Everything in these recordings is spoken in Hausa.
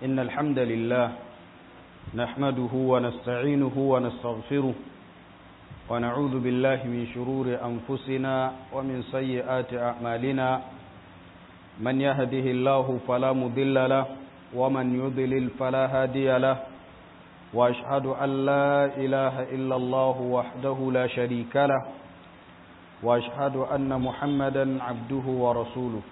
إن الحمد لله نحمده ونستعينه ونستغفره ونعوذ بالله من شرور أنفسنا ومن سيئات أعمالنا من يهده الله فلا مضل له ومن يضلل فلا هادي له وأشهد أن لا إله إلا الله وحده لا شريك له وأشهد أن محمدا عبده ورسوله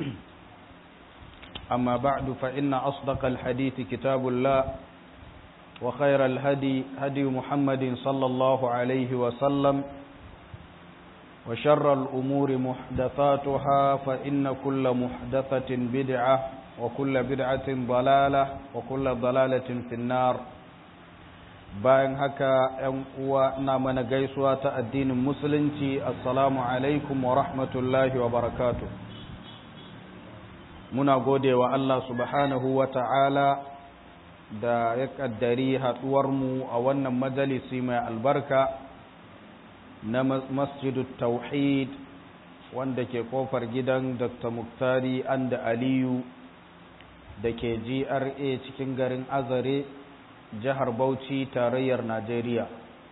أما بعد فإن أصدق الحديث كتاب الله وخير الهدي هدي محمد صلى الله عليه وسلم وشر الأمور محدثاتها فإن كل محدثة بدعة وكل بدعة ضلالة وكل ضلالة في النار bayan haka ‘yan uwa na mana gaisuwa ta addinin musulunci assalamu alaikum wa rahmatullahi wa barakatu muna gode wa Allah subhanahu wa ta'ala da ya ƙaddari haɗuwarmu a wannan majalisi mai albarka na masjidu tauhid wanda ke kofar gidan dr muktari anda aliyu da ke gra cikin garin azare jihar Bauchi tarayyar Najeriya.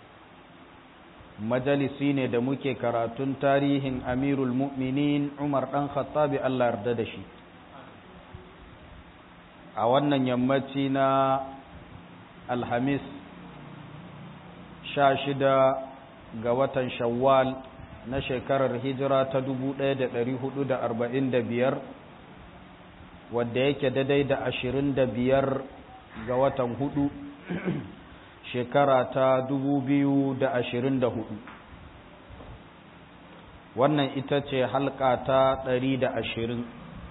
Majalisi ne da muke karatun tarihin Amirul Mu'minin Umar ɗan Khattabi Allah yarda da shi. A wannan yammaci na Alhamis sha shida ga watan Shawwal na shekarar hijira ta dubu ɗaya da ɗari hudu da arba'in da biyar wadda yake daidai da ashirin da biyar ga watan hudu shekara ta dubu biyu da ashirin da hudu wannan ita ce halka ta ɗari da ashirin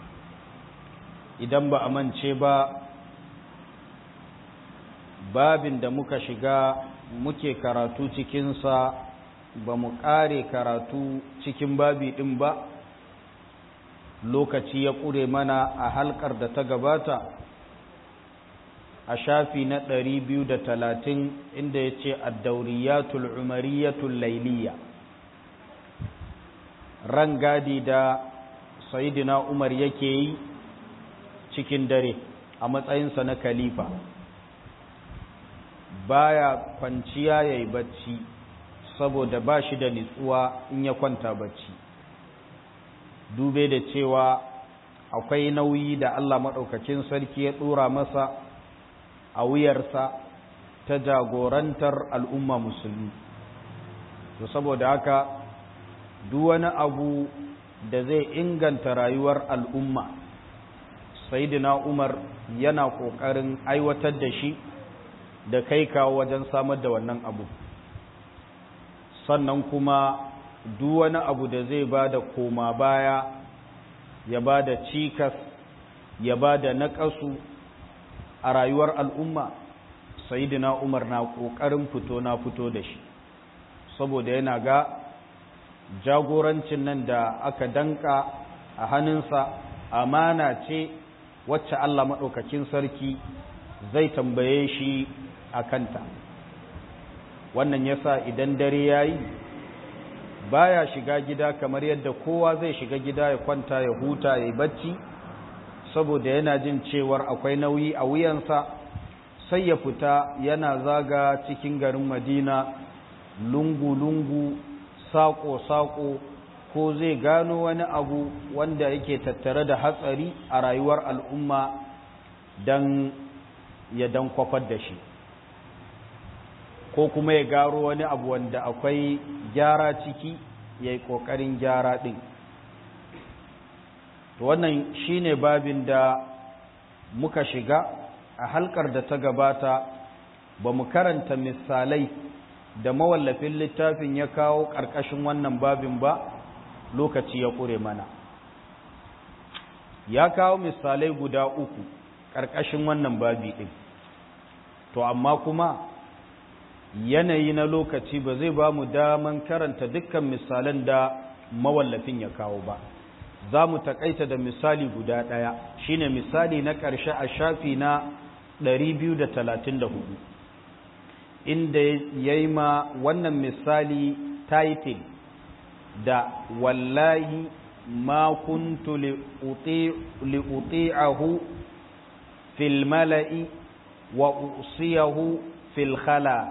idan ba a mance ba babin da muka shiga muke karatu cikinsa ba mu ƙare karatu cikin babi ɗin ba lokaci ya ƙure mana a halkar da ta gabata a shafi na ɗari biyu da talatin inda ya ce addauriyatul umariyatul lailiya ran gadi da sayidina umar yake yi cikin dare a matsayinsa na kalifa baya kwanciya ya yi bacci saboda ba shi da nitsuwa in ya kwanta bacci dube da cewa akwai nauyi da allah maɗaukakin sarki ya ɗora masa a wuyarsa ta jagorantar al'umma musulmi to saboda haka duk wani abu da zai inganta rayuwar al'umma saidina umar yana ƙoƙarin aiwatar da shi da kai kawo wajen samar da wannan abu sannan kuma duk wani abu da zai ba da koma baya ya ba da cikas ya ba da naƙasu a rayuwar al'umma sayidina umar na ƙoƙarin fito na fito da shi saboda yana ga jagorancin nan da aka danka a hannunsa amana ce wacce Allah maɗaukakin sarki zai tambaye shi a kanta wannan yasa idan dare ya yi baya shiga gida kamar yadda kowa zai shiga gida ya kwanta ya huta ya yi bacci saboda yana jin cewar akwai nauyi a wuyansa sai ya fita yana zaga cikin garin madina lungu-lungu saƙo-saƙo ko zai gano wani abu wanda yake tattare da hatsari a rayuwar al'umma don ya dan kwafar da shi ko kuma ya garo wani abu wanda akwai gyara ciki ya yi ƙoƙarin gyara ɗin wannan shine babin da muka shiga a halkar da ta gabata ba mu karanta misalai da mawallafin littafin ya kawo ƙarƙashin wannan babin ba lokaci ya ƙure mana ya kawo misalai guda uku ƙarƙashin wannan babi ɗin to amma kuma yanayi na lokaci ba zai ba mu daman karanta dukkan misalan da mawallafin ya kawo ba za mu takaita da misali guda ɗaya shine misali na ƙarshe a shafi na 234 inda ya yi ma wannan misali title da wallahi ma kuntu li'uti'ahu fil mala'i wa usiyahu fil khala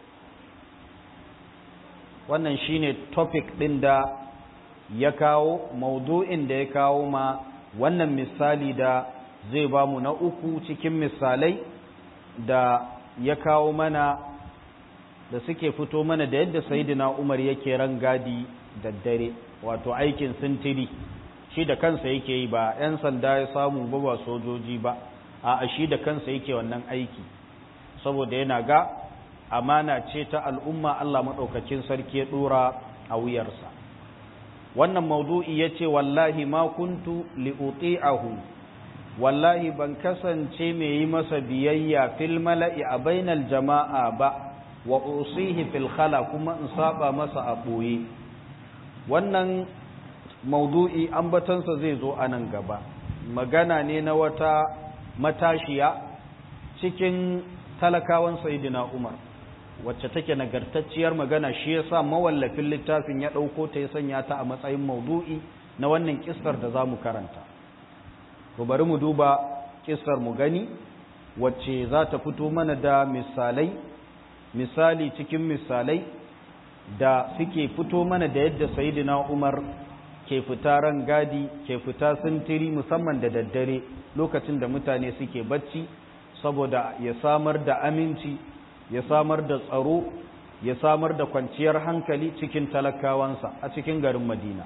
wannan shine topic ɗin da ya kawo maudu'in da ya kawo ma wannan misali da zai ba mu na uku cikin misalai da ya kawo mana da suke fito mana da yadda sayidina umar yake rangadi da dare wato aikin sintiri shi da kansa yake yi ba 'yan sanda ya samu ba ba sojoji ba a shi da kansa yake wannan aiki saboda yana ga amana ce ta al'umma Allah maɗaukacin sarki ya ɗora a wuyarsa wannan maudu'i ya ce wallahi ma kuntu li'uti'ahu wallahi ban kasance mai yi masa biyayya fil mala'i a bainal jama'a ba wa usihi fil khala kuma in saba masa a ɓoye wannan maudu'i ambatansa zai zo a nan gaba magana ne na wata matashiya cikin talakawan sayidina umar wacce take nagartacciyar magana shi yasa mawallafin littafin ya ɗauko ta ya sanya ta a matsayin maudu'i na wannan kissar da za mu karanta to bari mu duba kissar mu gani wacce za ta fito mana da misalai misali cikin misalai da suke fito mana da yadda sayidina umar ke fita ran gadi ke fita sintiri musamman da daddare lokacin da mutane suke bacci saboda ya samar da aminci ya samar da tsaro ya samar da kwanciyar hankali cikin talakawansa a cikin garin madina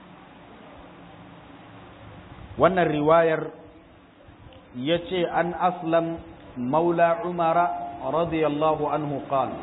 wannan riwayar ya ce an aslam maula umara radiyallahu anhu qala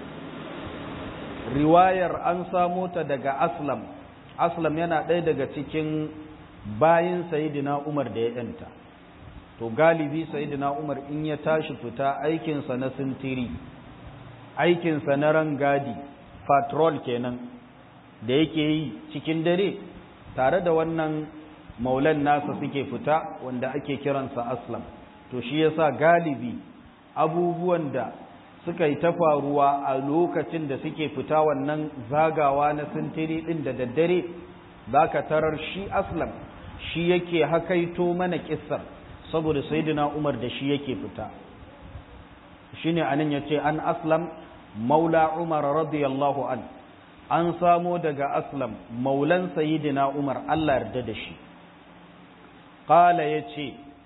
riwayar an samo ta daga aslam aslam yana ɗaya daga cikin bayin sayidina umar da ya yanta to galibi sayidina umar in ya tashi fita aikinsa na sintiri aikinsa na rangadi patrol kenan da yake yi cikin dare tare da wannan maulan nasa suke fita wanda ake kiransa aslam to shi yasa galibi abubuwan da suka yi ta faruwa a lokacin da suke fita wannan zagawa na sintiri ɗin da daddare za ka tarar shi aslam shi yake hakaito mana kissar saboda sayyidina umar da shi yake fita shi ne anan ya ce an aslam maula umar radiyallahu an an samo daga aslam maulan sayyidina umar allah yarda da shi ƙala ya ce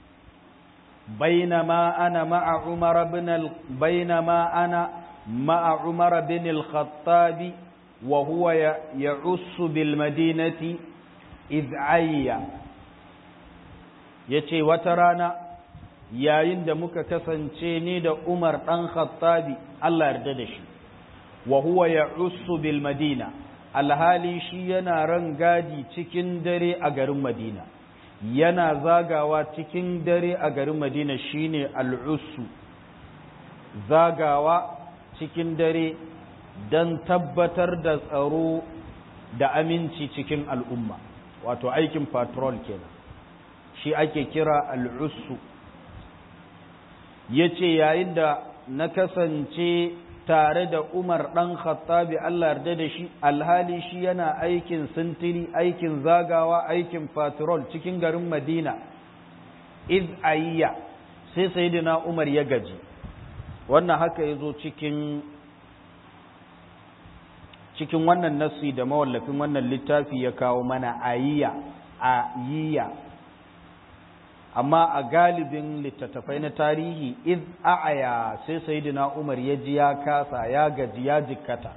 بينما أنا مع عمر بن ال... بينما أنا مع عمر بن الخطاب وهو يعص بالمدينة إذ عي yace wata rana yayin da muka kasance ni da Umar ɗan Khattabi Allah yarda da shi wa huwa ya'ussu bil Madina alhali shi yana ran gadi cikin dare a garin Madina yana zagawa cikin dare a garin madina shine al'usu zagawa cikin dare don tabbatar da tsaro da aminci cikin al'umma wato aikin patrol kenan shi ake kira al'usu ya ce yayin da na kasance tare da Umar ɗan Khattabi Allah yarda da shi alhali shi yana aikin sintiri aikin zagawa aikin patrol cikin garin Madina iz ayya sai sayyidina Umar ya gaji wannan haka yazo cikin cikin wannan nassi da mawallafin wannan littafi ya kawo mana ayya ayya amma a galibin littattafai na tarihi iz a'aya sai sayyidina Umar ya ji ya kasa ya gaji ya jikkata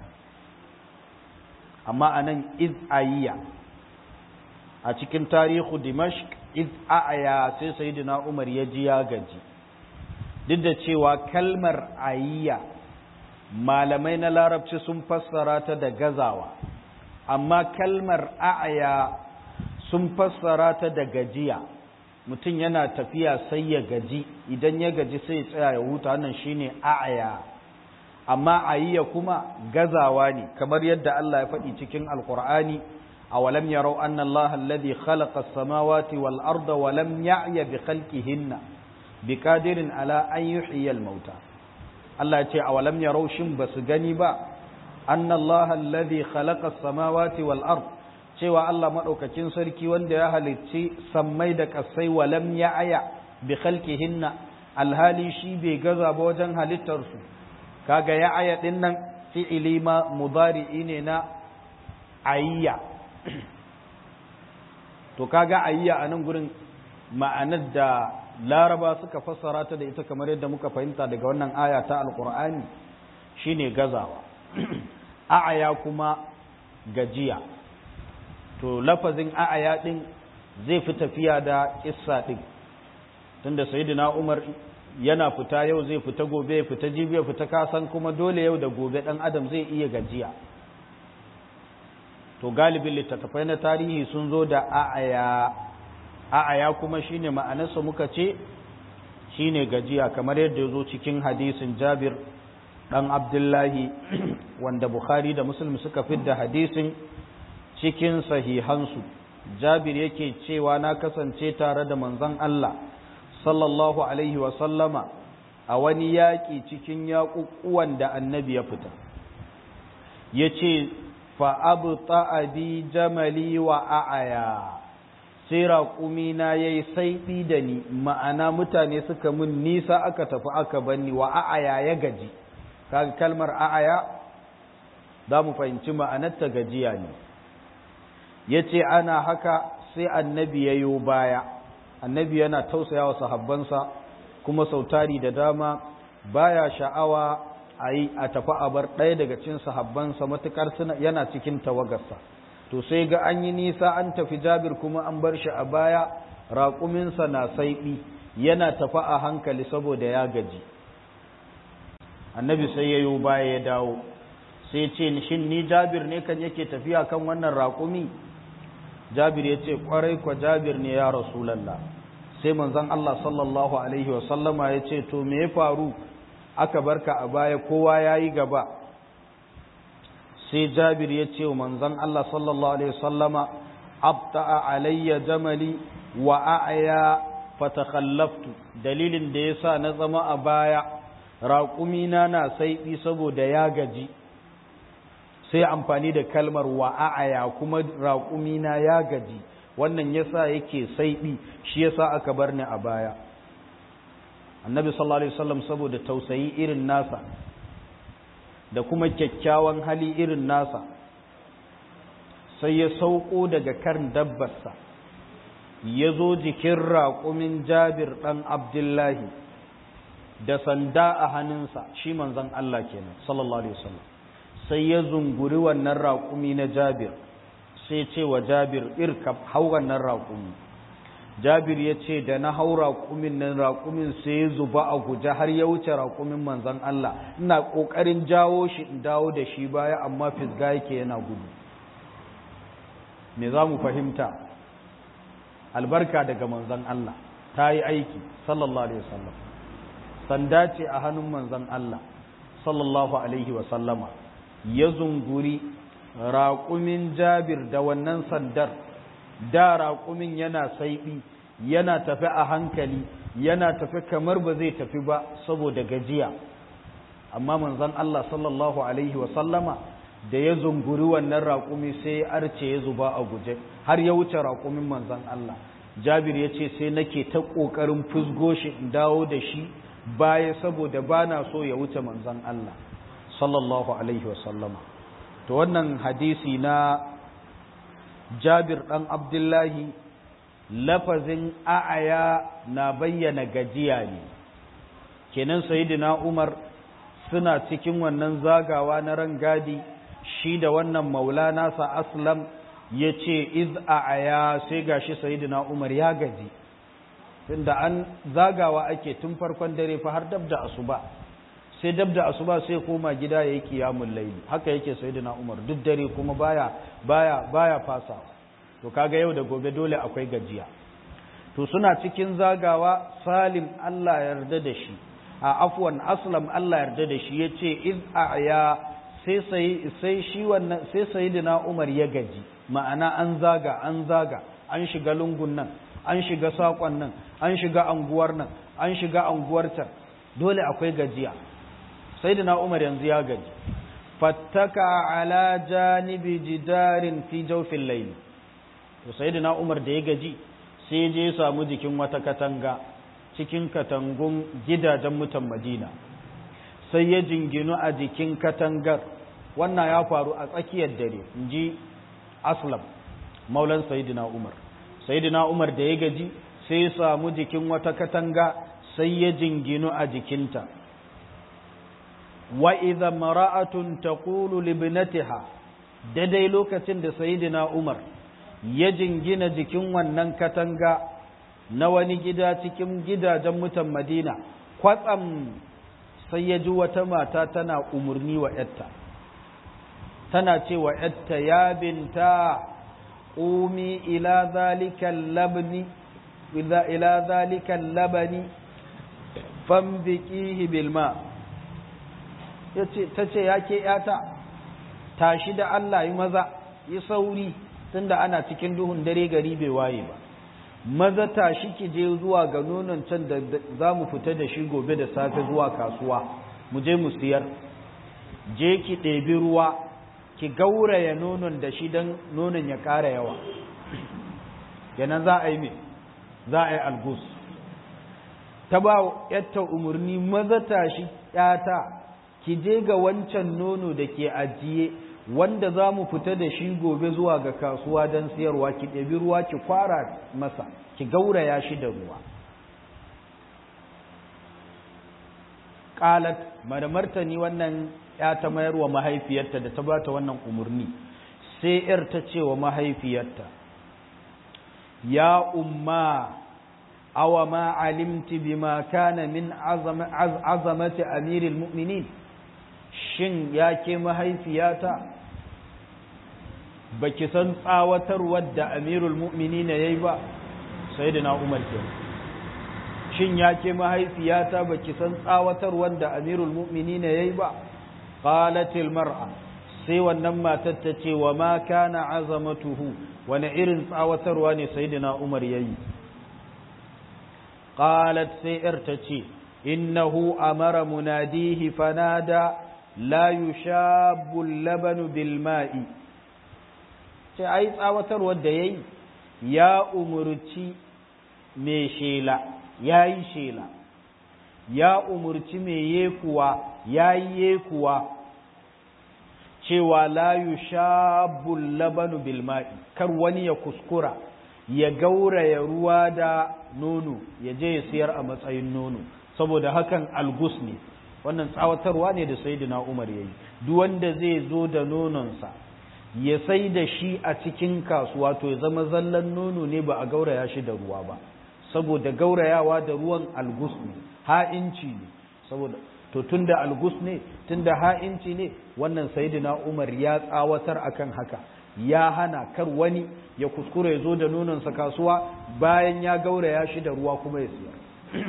amma anan iz ayiya a cikin tarihu Dimashq iz a'aya sai sayyidina Umar ya ji ya gaji duk da cewa kalmar ayiya malamai na larabci sun fassara ta da gazawa amma kalmar a'aya sun fassara ta da gajiya mutum yana tafiya sai ya gaji idan ya gaji sai ya tsaya ya huta wannan shine a'ya amma ayya kuma gazawa ne kamar yadda Allah ya faɗi cikin alqur'ani awalam yarau anna Allah alladhi khalaqa as-samawati wal arda wa lam ya'ya bi khalqihinna biqadirin ala an yuhyiya al-mauta Allah ya ce awalam yarau shin basu gani ba anna Allah alladhi khalaqa as-samawati wal arda cewa Allah maɗaukakin sarki wanda ya halicci sammai da ƙasai walam ya aya bi khalqihinna alhali shi bai gaza ba wajen halittarsu kaga ya aya din nan fi'ili ma mudari'i ne na ayya to kaga ayya a nan gurin ma'anar da laraba suka fassara ta da ita kamar yadda muka fahimta daga wannan aya ta alkur'ani shine gazawa a'aya kuma gajiya to lafazin a'aya din zai fi tafiya da kissa din tunda sayyidina Umar yana fita yau zai fita gobe ya fita jibi ya fita kasan kuma dole yau da gobe dan adam zai iya gajiya to galibin littattafai na tarihi sun zo da a'aya a'aya kuma shine ma'anarsa muka ce shine gajiya kamar yadda ya zo cikin hadisin Jabir dan Abdullahi wanda Bukhari da Muslim suka fidda hadisin cikin sahihansu Jabir yake cewa na kasance tare da manzon Allah sallallahu alaihi wa sallama a wani yaƙi cikin yaƙuƙuwan da annabi ya fita yace fa abu bi jamali wa a'aya sai raƙumina ya yi saiɓi da ni ma'ana mutane suka mun nisa aka tafi aka banni wa a'aya ya gaji kaga kalmar a'aya za mu fahimci ma'anarta gajiya ne ya ce ana haka sai annabi ya yo baya annabi yana tausaya wa sahabbansa kuma sautari da dama baya sha'awa a yi a tafi a bar ɗaya daga cin sahabbansa matuƙar yana cikin tawagarsa to sai ga an yi nisa an tafi jabir kuma an bar shi a baya raƙuminsa na saiɓi yana tafi a hankali saboda ya gaji annabi sai ya yi baya ya dawo sai ce shin ni jabir ne kan yake tafiya kan wannan raƙumi jabir ya ce ƙwarai kwa jabir ne ya rasulallah sai manzon Allah sallallahu alaihi wasallama ya ce to me ya faru aka barka a baya kowa ya yi gaba sai jabir ya ce wa manzon Allah sallallahu alaihi wasallama abta'a alayya jamali wa a'ya fatakhallaftu dalilin da yasa na zama a baya raƙumina na saiɓi saboda ya gaji sai amfani da kalmar wa a'ya kuma raƙumina ya gaji wannan yasa yake saiɓi shi yasa aka bar ni a baya annabi sallallahu alaihi wasallam saboda tausayi irin nasa da kuma kyakkyawan hali irin nasa sai ya sauko daga kan dabbarsa ya zo jikin raƙumin jabir ɗan abdullahi da sanda a hannunsa shi manzon Allah kenan sallallahu alaihi wasallam sai ya zunguri wannan raƙumi na jabir sai ce wa jabir irkab hau wannan raƙumi jabir ya ce da na hau raƙumin nan raƙumin sai ya zuba a guje har ya wuce raƙumin manzon Allah ina ƙoƙarin jawo shi in dawo da shi baya amma fisga yake yana gudu me za mu fahimta albarka daga manzon Allah ta yi aiki sallallahu alaihi wasallam sanda ce a hannun manzon Allah sallallahu alaihi wasallama ya zunguri raƙumin jabir da wannan sandar da raƙumin yana saiɓi yana tafi a hankali yana tafi kamar ba zai tafi ba saboda gajiya amma manzon Allah sallallahu alaihi wasallama da ya zunguri wannan raƙumi sai ya arce ya zuba a guje har ya wuce raƙumin manzon Allah jabir ya ce sai nake ta ƙoƙarin fusgo shi in dawo da shi baya saboda ba na so ya wuce manzon Allah sallallahu alaihi wasallama to wannan hadisi na jabir ɗan abdullahi lafazin a'aya na bayyana gajiya ne kenan sayidina umar suna cikin wannan zagawa na rangadi shi da wannan maula nasa aslam ya ce iz a'aya sai gashi sayidina umar ya gaji tunda an zagawa ake tun farkon dare fa har dab da asuba sai dab da asuba sai koma gida yayi qiyamul layli haka yake sayyidina Umar duk dare kuma baya baya baya fasa to kaga yau da gobe dole akwai gajiya to suna cikin zagawa Salim Allah yarda da shi a afwan Aslam Allah yarda da shi yace iz a'ya sai sai sai shi wannan sai sayyidina Umar ya gaji ma'ana an zaga an zaga an shiga lungun nan an shiga sakon nan an shiga anguwar nan an shiga anguwar can dole akwai gajiya sayyidina Umar yanzu ya gaji fattaka ala janibi jidarin fi jawfil layl to sayyidina Umar da ya gaji sai je ya samu jikin wata katanga cikin katangun gidajen mutan madina sai ya jinginu a jikin katangar wannan ya faru a tsakiyar dare in ji aslam maulan sayidina umar sayidina umar da ya gaji sai ya samu jikin wata katanga sai ya jinginu a jikinta wa idza mara'atun taqulu libnatiha daidai lokacin da sayidina umar ya jingina jikin wannan katanga na wani gida cikin gidajen mutan madina kwatsam sai ya ji wata mata tana umarni wa ‘yarta tana ce wa ‘yarta ya binta ƙumi ila zalikan labni ila zalikan labani fambikihi bilma ta ce ya ke ‘yata tashi da Allah yi maza yi sauri tunda ana cikin duhun dare gari bai waye ba maza tashi ki je zuwa ga nonon can da za mu fita da shi gobe da safe zuwa kasuwa mu je mu siyar je ki ɗebi ruwa ki gauraya nonon da shi don nonon ya ƙara yawa yanan za a yi me za a yi algus ta ba yatta umarni maza tashi ƴata ki je ga wancan nono da ke ajiye wanda za mu fita da shi gobe zuwa ga kasuwa don siyarwa ki ɗabi ruwa ki kwara masa ki gauraya shi da ruwa ƙalat da martani wannan ya ta mayar wa mahaifiyarta da ta ba ta wannan umarni sai ‘yar ta ce wa mahaifiyarta ya umma awa ma alimti bima kana min azamati amiril mu'minin shin ya ke mahaifiyata ba ki san tsawatarwar da amirul mu'mini na ya yi ba sai da na umar ke shin ya ke mahaifiyata ba ki san tsawatarwar da amirul mu'mini na ya yi ba qalatil mar'a sai wannan matar ta ce wa ma kana azamatuhu wani irin tsawatarwa ne sai da na umar ya yi qalat sai yar ta ce innahu amara munadihi fanada la yushabbu labanu bil ma'i ce ai tsawatarwar da yayi ya umurci mai shela yayi shela ya umurci mai yekuwa yayi yekuwa cewa la yushabbu labanu bil ma'i kar wani ya kuskura ya gauraya ruwa da nono ya je ya siyar a matsayin nono saboda hakan algus ne wannan tsawatarwa ne da sayyidina Umar yayi duk wanda zai zo da nononsa ya sai da shi a cikin kasuwa to ya zama zallan nono ne ba a gauraya shi da ruwa ba saboda gaurayawa da ruwan algus ne ha'inci ne saboda to tunda algus ne tunda ha'inci ne wannan sayyidina Umar ya tsawatar akan haka ya hana kar wani ya kuskure ya zo da nononsa kasuwa bayan ya gauraya shi da ruwa kuma ya siyar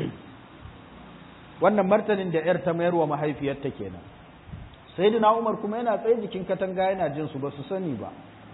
wannan martanin da 'yar ta mayar wa mahaifiyarta kenan sayyidina Umar kuma yana tsaye jikin katanga yana jin su ba su sani ba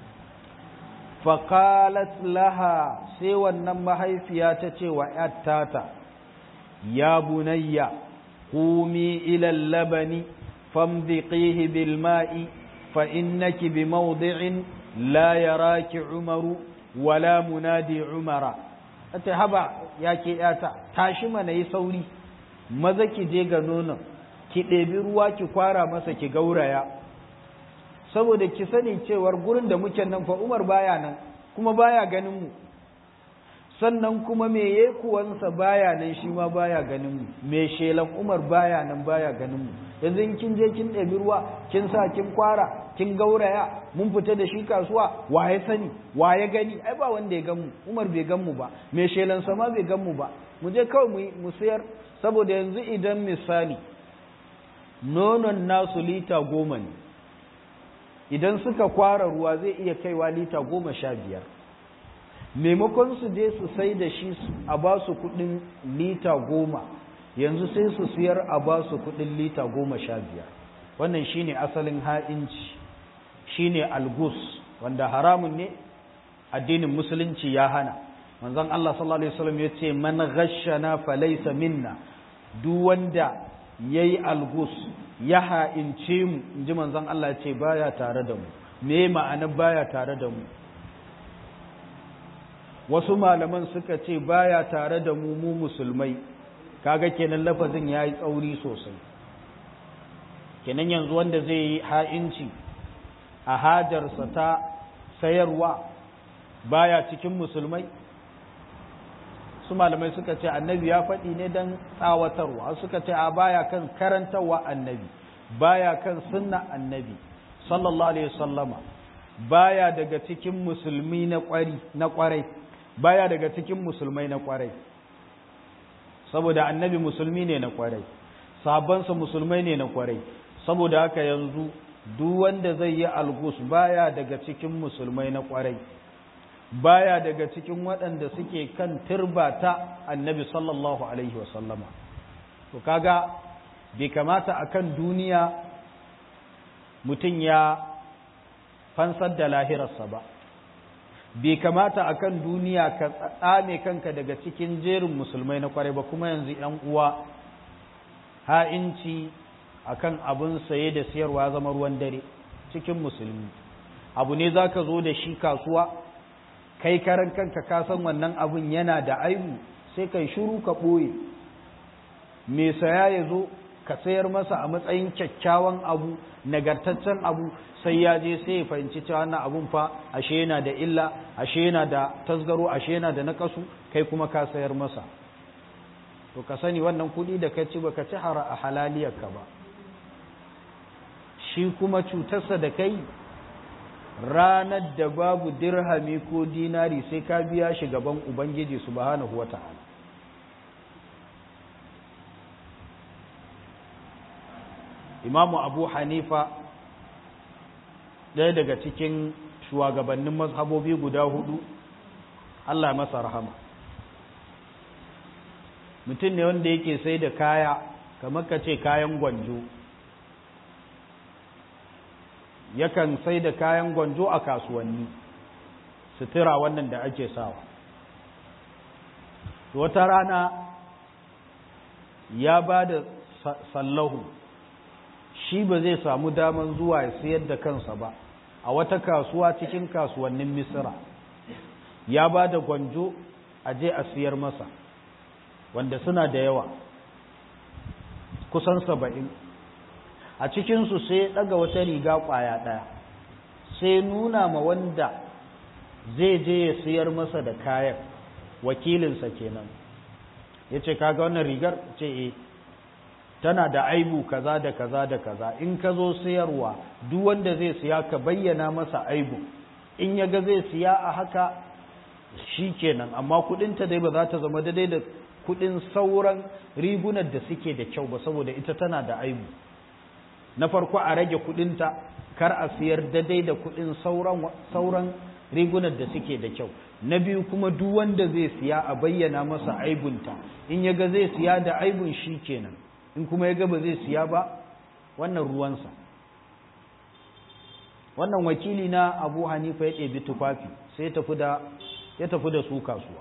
faqalat laha sai wannan mahaifiya ta ce wa yattata ya bunayya qumi ila labani famdiqihi bil ma'i fa innaki bi mawdi'in la yaraki umaru wala munadi umara ta haba yake yata tashi mana yi sauri maza ki je ga nonon ki ɗebi ruwa ki kwara masa ki gauraya saboda ki sani cewar gurin da muke nan fa Umar baya nan kuma baya ganin mu sannan kuma me yekuwansa baya nan shi ma baya ganin mu me shelan Umar baya nan baya ganin mu yanzu in kin je kin ɗebi ruwa kin sa kin kwara kin gauraya mun fita da shi kasuwa wa ya sani wa ya gani ai ba wanda ya gan mu Umar bai gan mu ba me shelan sa ma bai gan mu ba mu je kawai mu sayar saboda yanzu idan misali nonon nasu lita goma ne idan suka kwara ruwa zai iya kaiwa lita goma sha biyar maimakon su je su sai da shi a ba su kudin lita goma yanzu sai su siyar a ba su kudin lita goma sha biyar wannan shine asalin ha'inci shine algus wanda haramun ne addinin musulunci ya hana manzon Allah sallallahu alaihi wasallam ya ce man ghashana falaysa minna duk wanda yayi algus ya ha'ince mu inji manzon Allah ya ce baya tare da mu me ma'anar baya tare da mu wasu malaman suka ce baya tare da mu mu musulmai kaga kenan lafazin ya yi tsauri sosai kenan yanzu wanda zai yi ha'inci a hajarsa ta sayarwa baya cikin musulmai su malamai suka ce annabi ya faɗi ne don tsawatarwa suka ce a baya kan karantarwa annabi baya kan sunna annabi sallallahu alaihi wasallama baya daga cikin musulmi na kwari na kwarai baya daga cikin musulmai na kwarai saboda annabi musulmi ne na kwarai sahabbansa musulmai ne na kwarai saboda haka yanzu duk wanda zai yi algus baya daga cikin musulmai na kwarai baya daga cikin waɗanda suke kan turba ta annabi sallallahu alaihi wasallama to kaga bai kamata akan duniya mutum ya fansar da lahirarsa ba bai kamata akan duniya ka tsame kanka daga cikin jerin musulmai na kwarai ba kuma yanzu yan uwa ha'inci akan abin saye da siyarwa zama ruwan dare cikin musulmi abu ne za ka zo da shi kasuwa kai karan kanka ka san wannan abin yana da aibu sai kai shiru ka ɓoye mai saya ya zo ka sayar masa a matsayin kyakkyawan abu nagartaccen abu sai ya je sai ya fahimci cewa wannan abun fa ashe yana da illa ashe yana da tasgaro ashe yana da nakasu kai kuma ka sayar masa to ka sani wannan kuɗi da ka ci baka ci hara a halaliyarka ba shi kuma cutarsa da kai ranar da babu dirhami ko dinari sai ka biya shi gaban ubangiji subhanahu wata'ala imamu abu hanifa ɗaya daga cikin shugabannin mazhabobi guda hudu allah masa rahama mutum ne wanda yake sai da kaya kamar ka ce kayan gwanjo yakan sai da kayan gwanjo a kasuwanni sutura wannan da ake sawa wata rana ya ba da sallahu shi ba zai samu daman zuwa ya sayar da kansa ba a wata kasuwa cikin kasuwannin misira ya ba da gwanjo a je a siyar masa wanda suna da yawa kusan saba'in a cikinsu sai ya ɗaga wata riga ƙwaya ɗaya sai nuna ma wanda zai je ya siyar masa da kayan wakilinsa kenan ya ce kaga wannan rigar ce e tana da aibu kaza da kaza da kaza in ka zo sayarwa duk wanda zai siya ka bayyana masa aibu in ya ga zai siya a haka shi kenan amma kudinta dai ba za ta zama daidai da kudin sauran rigunan da suke da kyau ba saboda ita tana da aibu na farko a rage kudinta kar a siyar daidai da kudin sauran sauran rigunan da suke da kyau na biyu kuma duk wanda zai siya a bayyana masa aibunta in ya ga zai siya da aibun shi kenan in kuma ya ga ba zai siya ba wannan ruwansa wannan wakili na abu hanifa ya ɗebi tufafi sai ya tafi da su kasuwa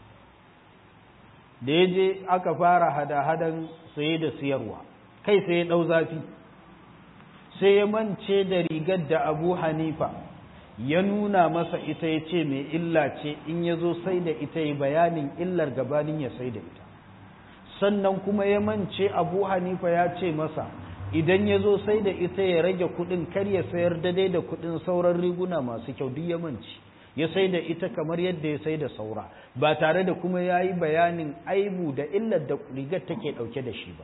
da ya je aka fara hada-hadan saye da siyarwa kai sai ya ɗau zafi sai ya mance da rigar da abu hanifa ya nuna masa ita ya ce mai illa ce in ya zo sai da ita ya bayanin illar gabanin ya sai da ita sannan kuma ya mance abu hanifa ya ce masa idan ya zo sai da ita ya rage kudin kar ya sayar daidai da kudin sauran riguna masu kyau duk ya mance ya sai da ita kamar yadda ya sai da saura ba tare da kuma ya yi bayanin aibu da illar da rigar take ɗauke da shi ba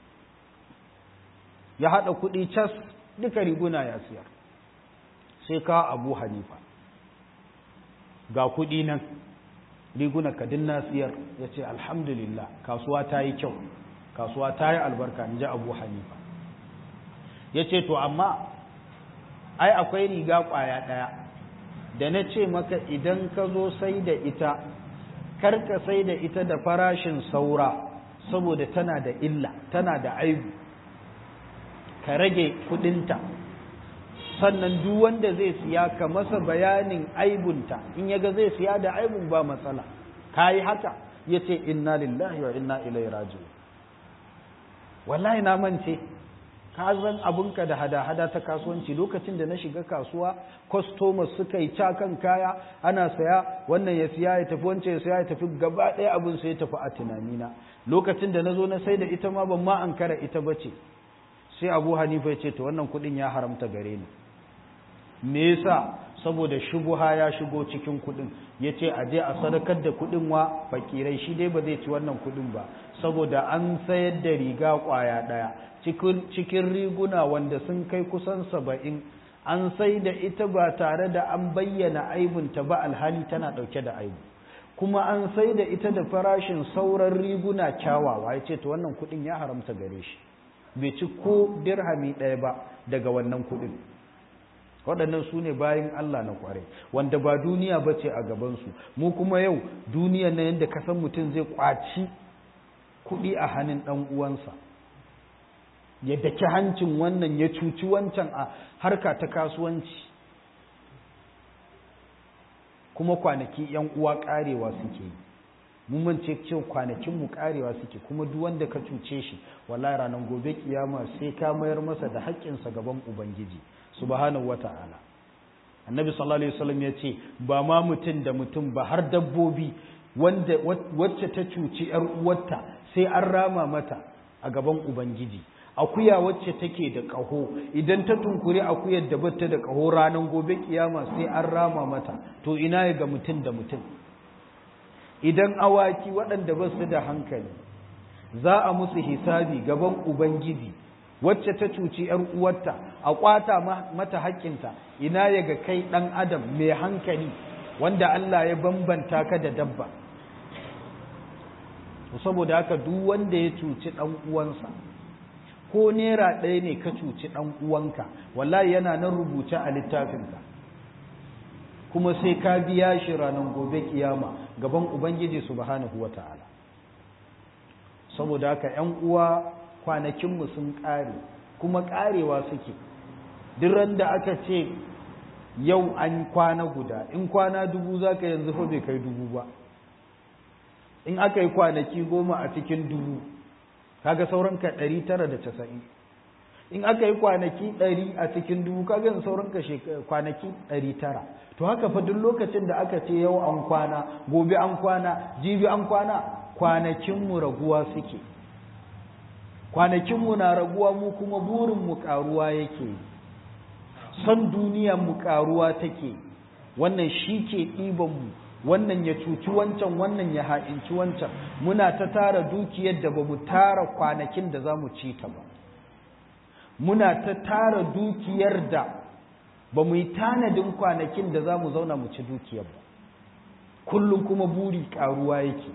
ya haɗa kuɗi cas duka riguna ya siyar sai ka abu hanifa ga kuɗi nan riguna kadin na siyar ya ce alhamdulillah kasuwa ta yi kyau kasuwa ta yi albarka in ji abu hanifa ya ce to amma ai akwai riga ƙwaya ɗaya da na ce maka idan ka zo sai da ita karka sai da ita da farashin saura saboda tana da illa tana da aibu ka rage kudinta sannan duk wanda zai siya ka masa bayanin aibunta in yaga zai siya da aibun ba matsala ka yi haka ya ce inna lillahi wa inna ilai raji'un wallahi na mance ka zan abinka da hada-hada ta kasuwanci lokacin da na shiga kasuwa customers suka yi cakan kaya ana saya wannan ya siya ya tafi wancan ya siya ya tafi gaba ɗaya abin sai ya tafi a tunanina lokacin da na zo na sai da ita ma ban ma an kara ita bace sai abu hanifa ya ce to wannan kuɗin ya haramta gare ni me yasa saboda shubuha ya shigo cikin kuɗin ya ce a je a sadakar da kuɗin wa fakirai shi dai ba zai ci wannan kuɗin ba saboda an sayar da riga ƙwaya ɗaya cikin riguna wanda sun kai kusan saba'in an sai da ita ba tare da an bayyana aibunta ba alhali tana ɗauke da aibu kuma an sai da ita da farashin sauran riguna kyawawa ya ce ta wannan kuɗin ya haramta gare shi bai ci ko dirhami ɗaya ba daga wannan kuɗin waɗannan su ne bayan Allah na ƙware wanda ba duniya ba ce a gabansu mu kuma yau duniya na yadda kasan mutum zai ƙwaci kuɗi a hannun ɗan uwansa ya daki hancin wannan ya cuci wancan a harka ta kasuwanci kuma kwanaki yan uwa karewa suke yi mun mance cewa kwanakin mu karewa suke kuma duk wanda ka cuce shi wallahi ranar gobe kiyama sai ka mayar masa da haƙƙinsa gaban ubangiji subhanahu wata'ala annabi sallallahu alaihi wasallam ya ce ba ma mutum da mutum ba har dabbobi wanda wacce ta cuci yar uwarta sai an rama mata a gaban ubangiji akuya wacce take da ƙaho idan ta tunkuri akuyar da bata da ƙaho ranar gobe kiyama sai an rama mata to ina ya ga mutum da mutum idan awaki waɗanda ba su da hankali za a musu hisabi gaban ubangiji wacce ta cuci ‘yar uwarta a ƙwata mata haƙƙinta ina ya ga kai ɗan adam mai hankali wanda Allah ya bambanta ka da dabba saboda haka duk wanda ya cuci ɗan uwansa ko nera ɗaya ne ka cuci ɗan uwanka wallahi yana nan rubuce a littafinka kuma sai ka biya shi ranar gobe kiyama gaban ubangiji subhanahu wata'ala saboda haka ƴan uwa kwanakinmu sun ƙare kuma ƙarewa suke duk da aka ce yau an kwana guda in kwana dubu za ka yanzu fa bai kai dubu ba in aka yi kwanaki goma a cikin dubu kaga sauran ka ɗari tara da casa'in in aka yi kwanaki ɗari a cikin dubu kaga yanzu sauran ka kwanaki ɗari tara to haka fa duk lokacin da aka ce yau an kwana gobe an kwana jibi an kwana kwanakinmu raguwa suke kwanakinmu na raguwa mu kuma burinmu ƙaruwa yake son duniyanmu ƙaruwa take wannan shi ke ɗibanmu wannan ya cuci wancan wannan ya ha'inci wancan muna ta tara dukiyar da ba mu tara kwanakin da za mu ci ta ba muna ta tara dukiyar da ba mu yi tanadin kwanakin da za mu zauna mu ci dukiyar ba kullum kuma buri ƙaruwa yake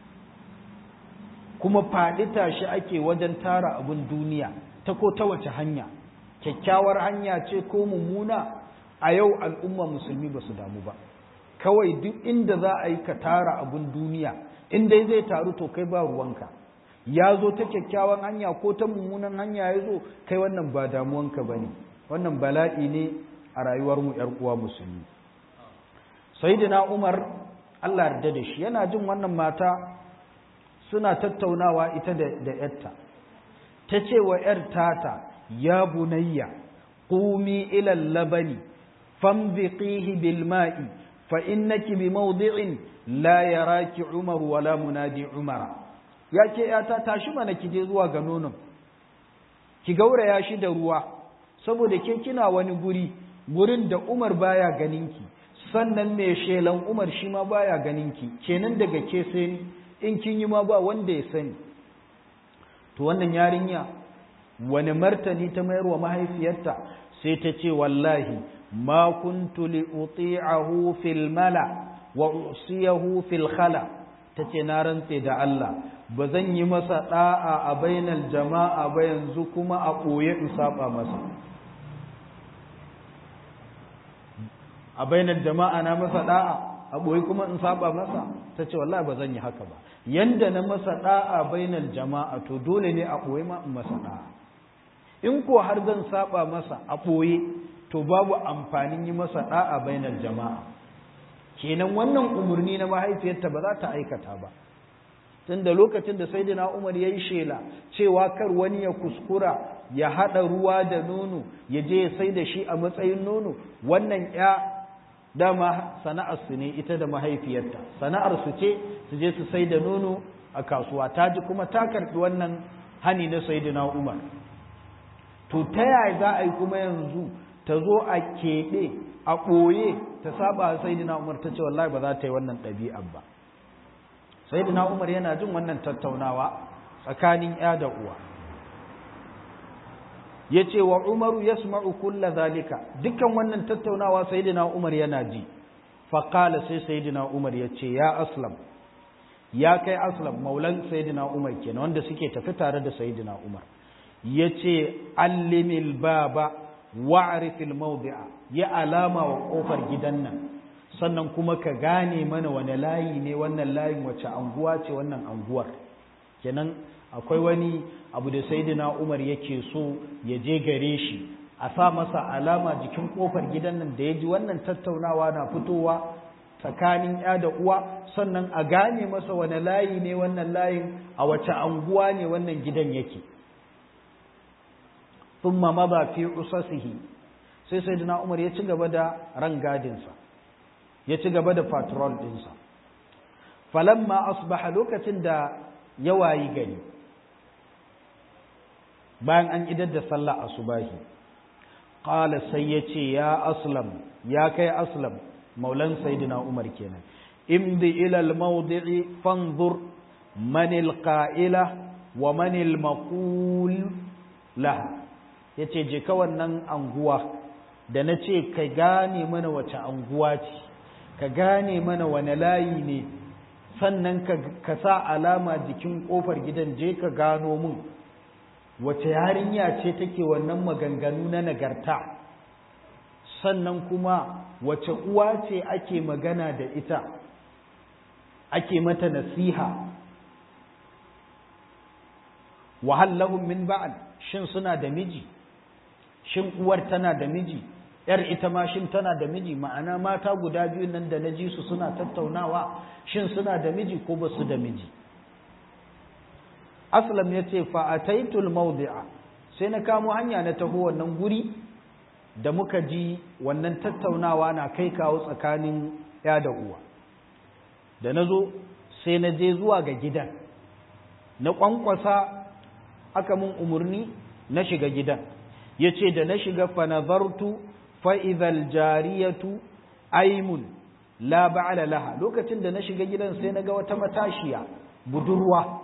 kuma faɗi tashi ake wajen tara abin duniya ta ko ta wace hanya kyakkyawar hanya ce ko mummuna a yau al'umma musulmi ba su damu ba kawai duk inda za a yi ka tara abin duniya in dai zai taru to kai ba ruwanka ya zo ta kyakkyawan hanya ko ta mummunan hanya ya zo kai wannan ba damuwanka ba ne wannan bala'i ne a rayuwarmu ‘yar uwa musulmi sayyidina umar allah yarda da shi yana jin wannan mata suna tattaunawa ita da ‘yarta ta ce wa ‘yar tata ya bunayya qumi ila labani fambiqihi bil ma'i fa innaki bi mawdi'in la yaraki umar wala munadi umara yake ‘yata tashi mana ki je zuwa ga nonon ki gauraya shi da ruwa saboda ke kina wani guri gurin da umar baya ganinki sannan mai shelan umar shi ma baya ganinki kenan daga ke sai in kin yi ma ba wanda ya sani to wannan yarinya wani martani ta mayar wa mahaifiyarta sai ta ce wallahi ma kuntu li uti'ahu fil mala wa usiyahu fil khala tace na rantse da Allah ba zan yi masa da'a a bainal jama'a ba yanzu kuma a koye in saba masa a bainal jama'a na masa da'a a boye kuma in saba masa tace wallahi ba zan yi haka ba yanda na masa da'a bainal jama'a to dole ne a boye ma in masa da'a in ko har zan saba masa a boye to babu amfanin yi masa da'a bainal jama'a kenan wannan umarni na mahaifiyarta ba za ta aikata ba tunda lokacin da sayyidina Umar yayi shela cewa kar wani ya kuskura ya haɗa ruwa da nono ya je ya sai da shi a matsayin nono wannan ya dama sana'arsu ne ita da mahaifiyarta sana'arsu ce su je su sai da nono a kasuwa ta ji kuma ta karɓi wannan hani na sayyidina umar to ta yaya za a yi kuma yanzu ta zo a keɓe a ɓoye ta saba sayyidina umar ta ce wallahi ba za ta yi wannan ɗabi'an ba sayyidina umar yana jin wannan tattaunawa tsakanin ya da uwa ya ce wa umaru ya kulla zalika dukkan wannan tattaunawa sayyidina umar yana ji faƙala sai sayyidina umar ya ce ya aslam ya kai aslam maulan sayyidina umar kenan wanda suke tafi tare da sayyidina umar ya ce allimil baba wa'rifil mawdi'a ya alama wa kofar gidan nan sannan kuma ka gane mana wani layi ne wannan layin wace anguwa ce wannan anguwar kenan akwai wani abu da saidina umar yake so ya je gare shi a sa masa alama jikin kofar gidan nan da ya ji wannan tattaunawa na fitowa tsakanin ya da uwa sannan a gane masa wani layi ne wannan layin a wace anguwa ne wannan gidan yake thumma maba fi usasihi sai saidina umar ya ci gaba da rangadinsa ya ci gaba da patrol ɗinsa falamma asbaha lokacin da ya wayi gari bayan an idar da sallah asubahi qala sai ya ce ya aslam ya kai aslam maulan sayyidina umar kenan imdi ila al-mawdi'i fanzur man al-qa'ila wa man al-maqul laha yace je ka wannan anguwa da nace ka gane mana wace anguwa ce ka gane mana wane layi ne sannan ka sa alama jikin kofar gidan je ka gano mun wace yarinya ce take wannan maganganu na nagarta sannan kuma wace uwa ce ake magana da ita ake mata nasiha wahallahum min ba'al shin suna da miji shin uwar tana da miji yar ita ma shin tana da miji ma'ana mata guda biyu nan da na ji su suna tattaunawa shin suna da miji ko ba su da miji aslam ya ce fa'ataitul mawdi'a sai na kamo hanya na taho wannan guri da muka ji wannan tattaunawa na kai kawo tsakanin ya da uwa da na zo sai na je zuwa ga gidan na ƙwanƙwasa aka mun umarni na shiga gidan ya ce da na shiga fanazartu fa'izal jariyatu aimun la ba'ala laha lokacin da na shiga gidan sai na ga wata matashiya budurwa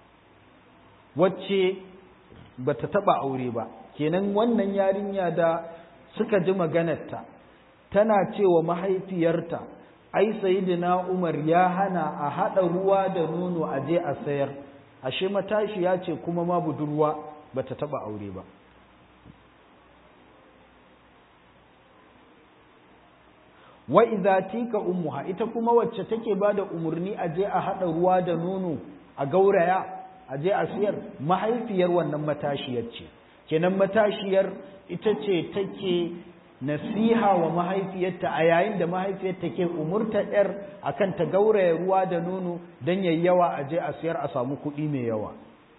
wacce ba ta taɓa aure ba kenan wannan yarinya da suka ji maganarta tana cewa mahaifiyarta ai sayidina umar ya hana a haɗa ruwa da nono a je a sayar ashe matashiya ce kuma ma budurwa ba ta taɓa aure ba wa idza tika ummuha ita kuma wacce take bada umurni a je a hada ruwa da nono a gauraya a je a siyar mahaifiyar wannan matashiyar ce kenan matashiyar ita ce take nasiha wa mahaifiyarta a yayin da mahaifiyarta ke umurta yar akan ta gauraya ruwa da nono dan yayi yawa a je a siyar a samu kuɗi mai yawa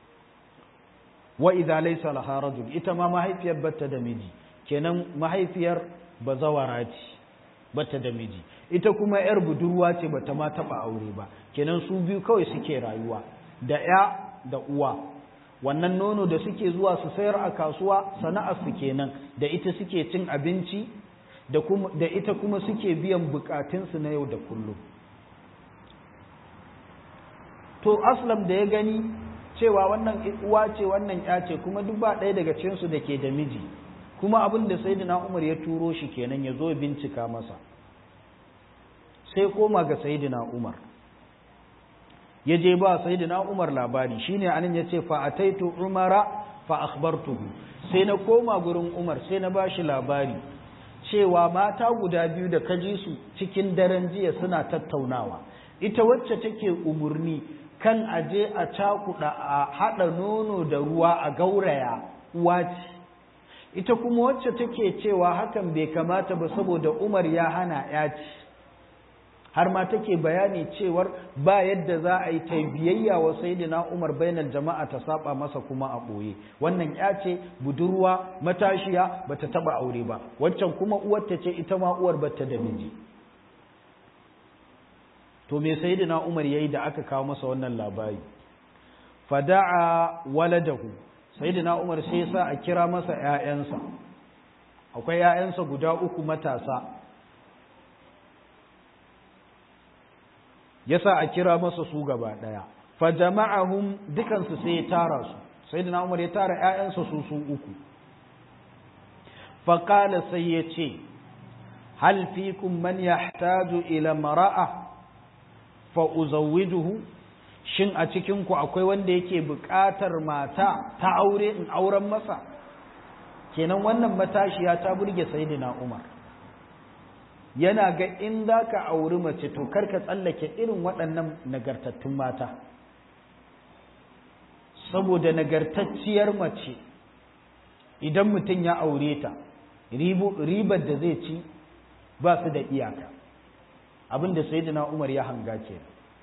wa idza laysa laha rajul ita ma mahaifiyar bata da miji kenan mahaifiyar bazawara ce bata da miji ita kuma yar budurwa ce bata ma taba aure ba kenan su biyu kawai suke rayuwa da ya da uwa wannan nono da suke zuwa su sayar a kasuwa sana'ar su kenan da ita suke cin abinci da kuma da ita kuma suke biyan bukatun su na yau da kullum to aslam da ya gani cewa wannan uwa ce wannan ya ce kuma duk ba ɗaya daga cikin su da ke da miji kuma abin da sayyidina Umar ya turo shi kenan ya zo bincika masa sai koma ga sayyidina Umar ya je ba sayyidina Umar labari shine anan yace fa ataitu Umara fa akhbartuhu sai na koma gurin Umar sai na bashi labari cewa mata guda biyu da kaji su cikin daren jiya suna tattaunawa ita wacce take umurni kan aje a cakuɗa a haɗa nono da ruwa a gauraya uwa ce ita kuma wacce take cewa hakan bai kamata ba saboda Umar ya hana ya ci har ma take bayani cewar ba yadda za a yi ta biyayya wa sayyidina Umar bainal jama'a ta saba masa kuma a boye wannan ya ce budurwa matashiya bata taba aure ba waccan kuma uwar ta ce ita ma uwar bata da miji to me sayyidina Umar yayi da aka kawo masa wannan labari fada'a waladahu sayyidina Umar sai ya sa a kira masa ƴaƴansa akwai ƴaƴansa guda uku matasa yasa a kira masa su gaba daya fa jama'ahum dukansu sai ya tara su sayyidina Umar ya tara ƴaƴansa su su uku fa qala sai ya ce hal fikum man yahtaju ila mara'a fa uzawwijuhu shin a cikin ku akwai wanda yake buƙatar mata ta aure in auren masa kenan wannan matashiya ta burge sayyidina Umar yana ga in za ka auri mace to karka tsallake irin waɗannan nagartattun mata saboda nagartacciyar mace idan mutum ya aure ta ribar da zai ci ba su da iyaka abinda sayyidina Umar ya hanga ke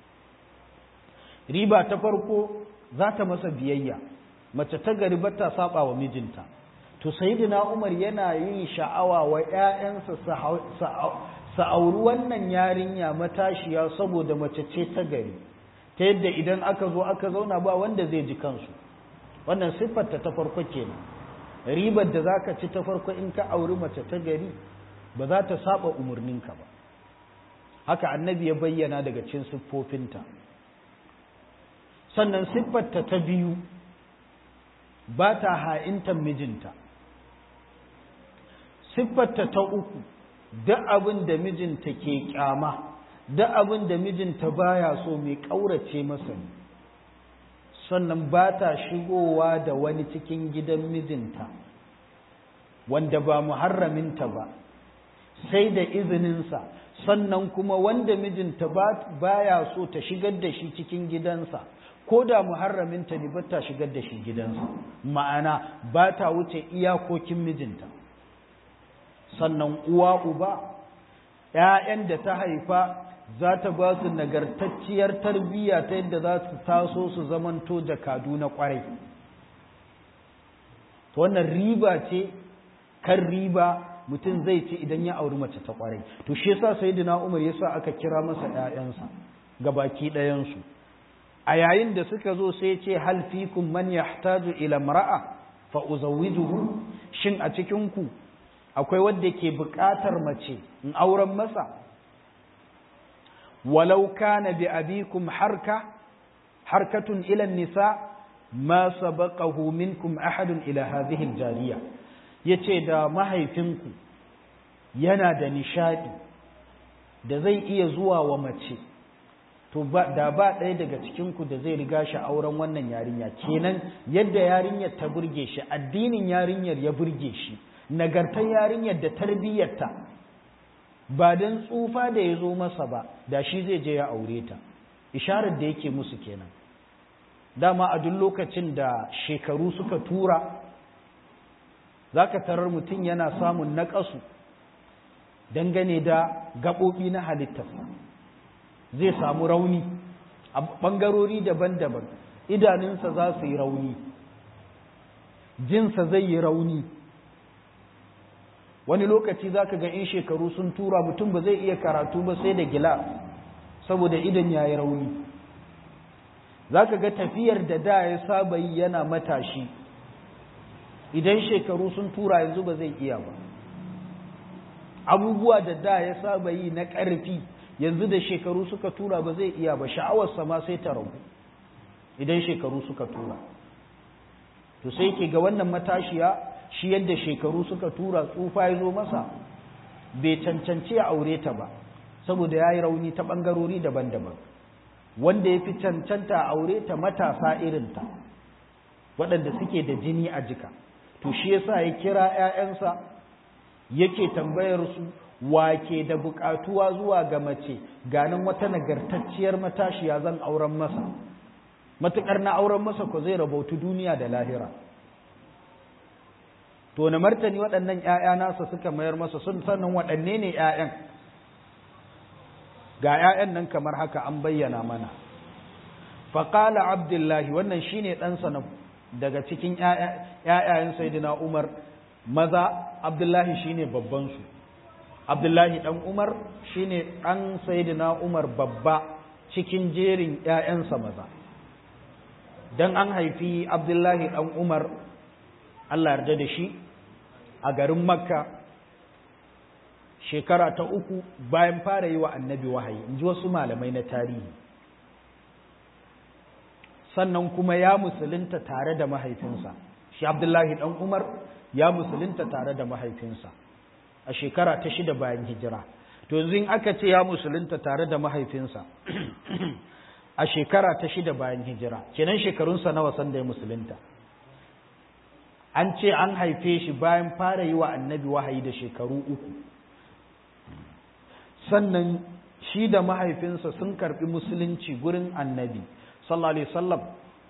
riba ta farko za ta masa biyayya mace ta gari ba ta saba wa mijinta to sayyidina Umar yana yin sha'awa wa ƴaƴansa su auri wannan yarinya matashiya saboda mace ce ta gari ta yadda idan aka zo aka zauna ba wanda zai ji kansu wannan siffarta ta farko kenan ribar da zaka ci ta farko in ka auri mace ta gari ba za ta saba umarninka ba haka annabi ya bayyana daga cikin siffofinta sannan siffarta ta biyu ba ta ha'intan mijinta siffarta ta uku duk abin da mijinta ke kyama duk abin da mijinta baya so mai ƙaurace masa ne sannan ba ta shigowa da wani cikin gidan mijinta wanda ba muharraminta ba sai da izininsa sannan kuma wanda mijinta baya so ta shigar da shi cikin gidansa ko da muharraminta ne ba ta shigar da shi gidansa ma'ana ba ta wuce iyakokin mijinta sannan uwa uba ‘ya'yan da ta haifa za ta ba su nagartacciyar tarbiyya ta yadda za su taso su zamanto jakadu na ƙwarai wannan riba ce kan riba mutum zai ci idan ya auri mace ta ƙwarai to shi yasa sayyidina umar yasa aka kira masa ‘ya'yansa ga baki ɗayansu a yayin da suka zo sai ce hal fikum man yahtaju ila mar'a fa uzawwijuhu shin a cikin ku akwai wanda ke buƙatar mace in auren masa walau kana bi abikum harka harkatun ila nisa ma sabaqahu minkum ahadun ila hadhihi aljariya yace da mahaifinku yana da nishadi da zai iya zuwa wa mace to da ba ɗaya daga cikinku da zai riga shi auren wannan yarinya kenan yadda yarinyar ta burge shi addinin yarinyar ya burge shi nagartar yarinyar da tarbiyyarta ba don tsufa da ya zo masa ba da shi zai je ya aure ta isharar da yake musu kenan dama a duk lokacin da shekaru suka tura za ka tarar mutum yana samun naƙasu dangane da gaɓoɓi na halittarsa zai samu rauni a ɓangarori daban-daban idanunsa za su yi rauni jinsa zai yi rauni wani lokaci za ka ga in shekaru sun tura mutum ba zai iya karatu ba sai da gilas saboda idan ya yi rauni za ka ga tafiyar da da ya saba yi yana matashi idan shekaru sun tura yanzu ba zai iya ba abubuwa da da ya saba yi na ƙarfi yanzu da shekaru suka tura ba zai iya ba sha'awarsa ma sai ta ragu idan shekaru suka tura to sai ke ga wannan matashiya shi yadda shekaru suka tura tsufa ya zo masa bai cancanci ya aure ta ba saboda ya yi rauni ta ɓangarori daban-daban wanda ya fi cancanta a aure ta matasa irinta waɗanda suke da jini a jika to shi yasa ya kira 'ya'yansa yake tambayar su wake da buƙatuwa zuwa ga mace ganin wata nagartacciyar matashiya zan auren masa matuƙar na auren masa ko zai rabautu duniya da lahira to na martani waɗannan ‘ya'ya nasa suka mayar masa sun sannan waɗanne ne ‘ya'yan ga ‘ya'yan nan kamar haka an bayyana mana faƙala abdullahi wannan shine ɗansa na daga cikin ‘ya'yayen saidina umar maza abdullahi shine babbansu abdullahi ɗan umar shine ɗan saidina umar babba cikin jerin ‘ya'yansa maza don an haifi abdullahi ɗan umar allah yarda da shi a garin makka shekara ta uku bayan fara yi wa annabi wahayi in ji wasu malamai na tarihi sannan kuma ya musulunta tare da mahaifinsa shi abdullahi ɗan umar ya musulunta tare da mahaifinsa a shekara ta shida bayan hijira to yanzu in aka ce ya musulunta tare da mahaifinsa a shekara ta shida bayan hijira kenan shekarunsa nawa sanda ya musulunta an ce an haife shi bayan fara yi wa annabi wahayi da shekaru uku sannan shi da mahaifinsa sun karbi musulunci gurin annabi sallallahu alaihi wasallam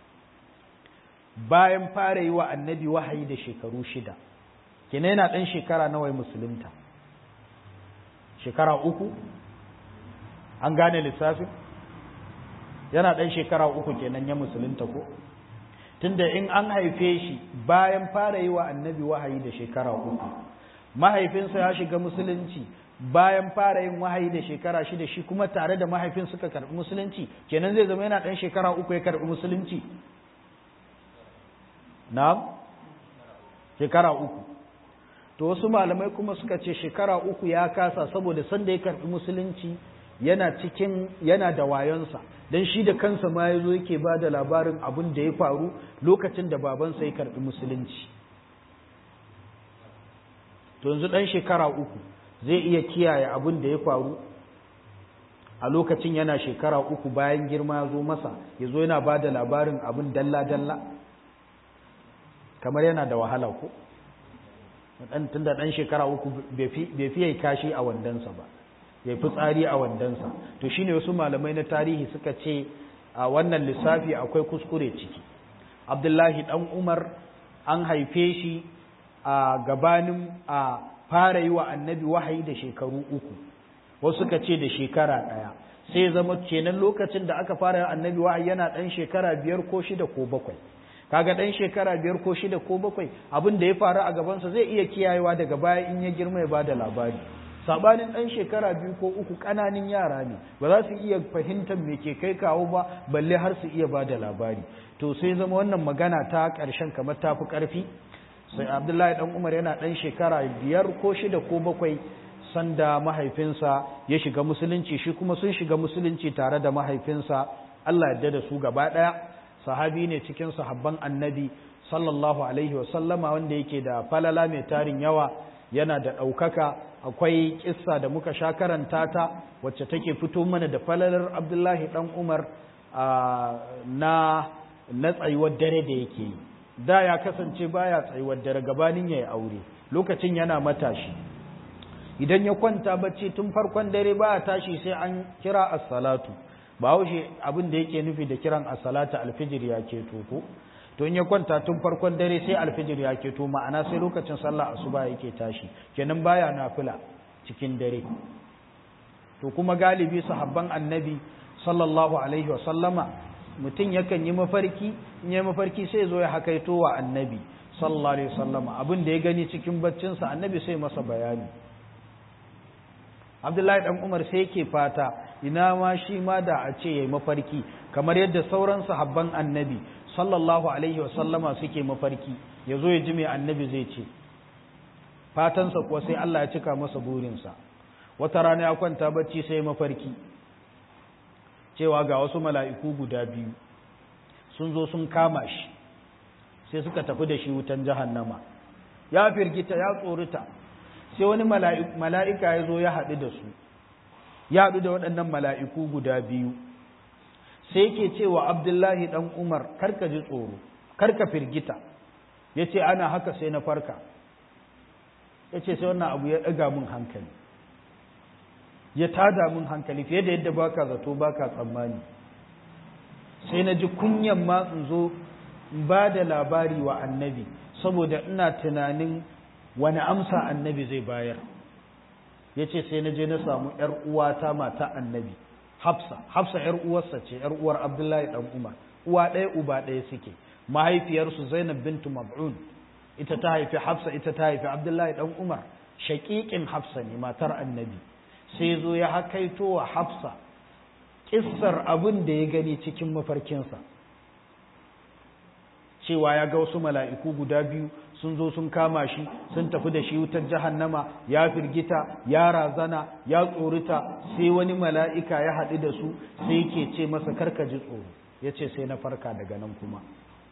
bayan fara yi wa annabi wahayi da shekaru shida kenan yana ɗan shekara nawa musulunta shekara uku an gane lissafin yana ɗan shekara uku kenan ya musulunta ko tunda in an haife shi bayan fara yi wa annabi wahayi da shekara uku mahaifinsa ya shiga musulunci bayan fara yin wahayi da shekara shida shi kuma tare da mahaifin suka karɓi musulunci kenan zai zama yana ɗan shekara uku ya karɓi musulunci na shekara uku to wasu malamai kuma suka ce shekara uku ya kasa saboda sanda ya karɓi musulunci yana cikin yana da wayonsa don shi da kansa ma ya zo yake ba da labarin abin da ya faru lokacin da babansa ya karɓi musulunci to yanzu ɗan shekara uku zai iya kiyaye abin da ya faru a lokacin yana shekara uku bayan girma ya zo masa ya zo yana ba da labarin abin dalla-dalla kamar yana da wahala ko tun da ɗan shekara uku bai fiye kashi a wandansa ba ya fi tsari a wandansa to shine wasu malamai na tarihi suka ce a wannan lissafi akwai kuskure ciki abdullahi ɗan umar an haife shi a gabanin a fara yi wa annabi wahayi da shekaru uku wasu suka ce da shekara ɗaya sai zama kenan lokacin da aka fara annabi wahayi yana ɗan shekara biyar ko shida ko bakwai kaga ɗan shekara biyar ko shida ko bakwai abin da ya faru a gabansa zai iya kiyayewa daga baya in ya girma ya ba da labari sabanin ɗan shekara biyu ko uku ƙananin yara ne ba za su iya fahimtar me ke kai kawo ba balle har su iya ba da labari to sai zama wannan magana ta ƙarshen kamar ta fi ƙarfi sai abdullahi ɗan umar yana ɗan shekara biyar ko shida ko bakwai sanda mahaifinsa ya shiga musulunci shi kuma sun shiga musulunci tare da mahaifinsa allah yarda da su gaba ɗaya sahabi ne cikin sahabban annabi sallallahu alaihi wasallama wanda yake da falala mai tarin yawa yana da ɗaukaka akwai kissa da muka sha karanta ta wacce take fito mana da falalar abdullahi ɗan umar na na tsayuwar dare da yake yi da ya kasance baya tsayuwar dare gabanin ya yi aure lokacin yana matashi idan ya kwanta bacci tun farkon dare baya tashi sai an kira as-salatu ba haushe abin da yake nufi da kiran as-salatu alfijir ya ke ko to in ya kwanta tun farkon dare sai alfijir ya keto ma'ana sai lokacin sallah asuba yake tashi kenan baya nafila cikin dare to kuma galibi sahabban annabi sallallahu alaihi wasallama mutum yakan yi mafarki in yi mafarki sai zo ya hakaito wa annabi sallallahu alaihi wasallama abin da ya gani cikin baccinsa annabi sai masa bayani abdullahi dan umar sai yake fata ina ma shi ma da a ce yayi mafarki kamar yadda sauran sahabban annabi sallallahu alaihi wasallama suke mafarki ya zo ya ji mai annabi zai ce fatansa kuwa sai Allah ya cika masa burinsa wata rana ya kwanta bacci sai mafarki cewa ga wasu mala'iku guda biyu sun zo sun kama shi sai suka tafi da shi wutan jahannama ya firgita ya tsorita sai wani mala'ika ya zo ya haɗu da su ya haɗu da waɗannan mala'iku guda biyu sai yake cewa abdullahi ɗan umar karka ji tsoro karka firgita ya ce ana haka sai na farka ya ce sai wannan abu ya ɗaga min hankali ya tada min hankali fiye da yadda baka zato baka tsammani sai na ji kunyan ma in zo ba da labari wa annabi saboda ina tunanin wani amsa annabi zai bayar ya ce sai na je na samu ‘yar uwata mata annabi hafsa hafsa ‘yar uwarsa ce ‘yar uwar abdullahi ɗan umar uwa ɗaya uba ɗaya suke mahaifiyarsu zainab bintu mab'un ita ta haifi hafsa ita ta haifi abdullahi ɗan umar shaƙiƙin hafsa ne matar annabi sai zo ya hakaito wa hafsa ƙissar abin da ya gani cikin mafarkinsa cewa ya ga wasu mala'iku guda biyu sun zo sun kama shi sun tafi da shi wutar jahannama ya firgita ya razana ya tsorita sai wani mala'ika ya haɗu da su sai ke ce masa karka ji tsoro ya ce sai na farka daga nan kuma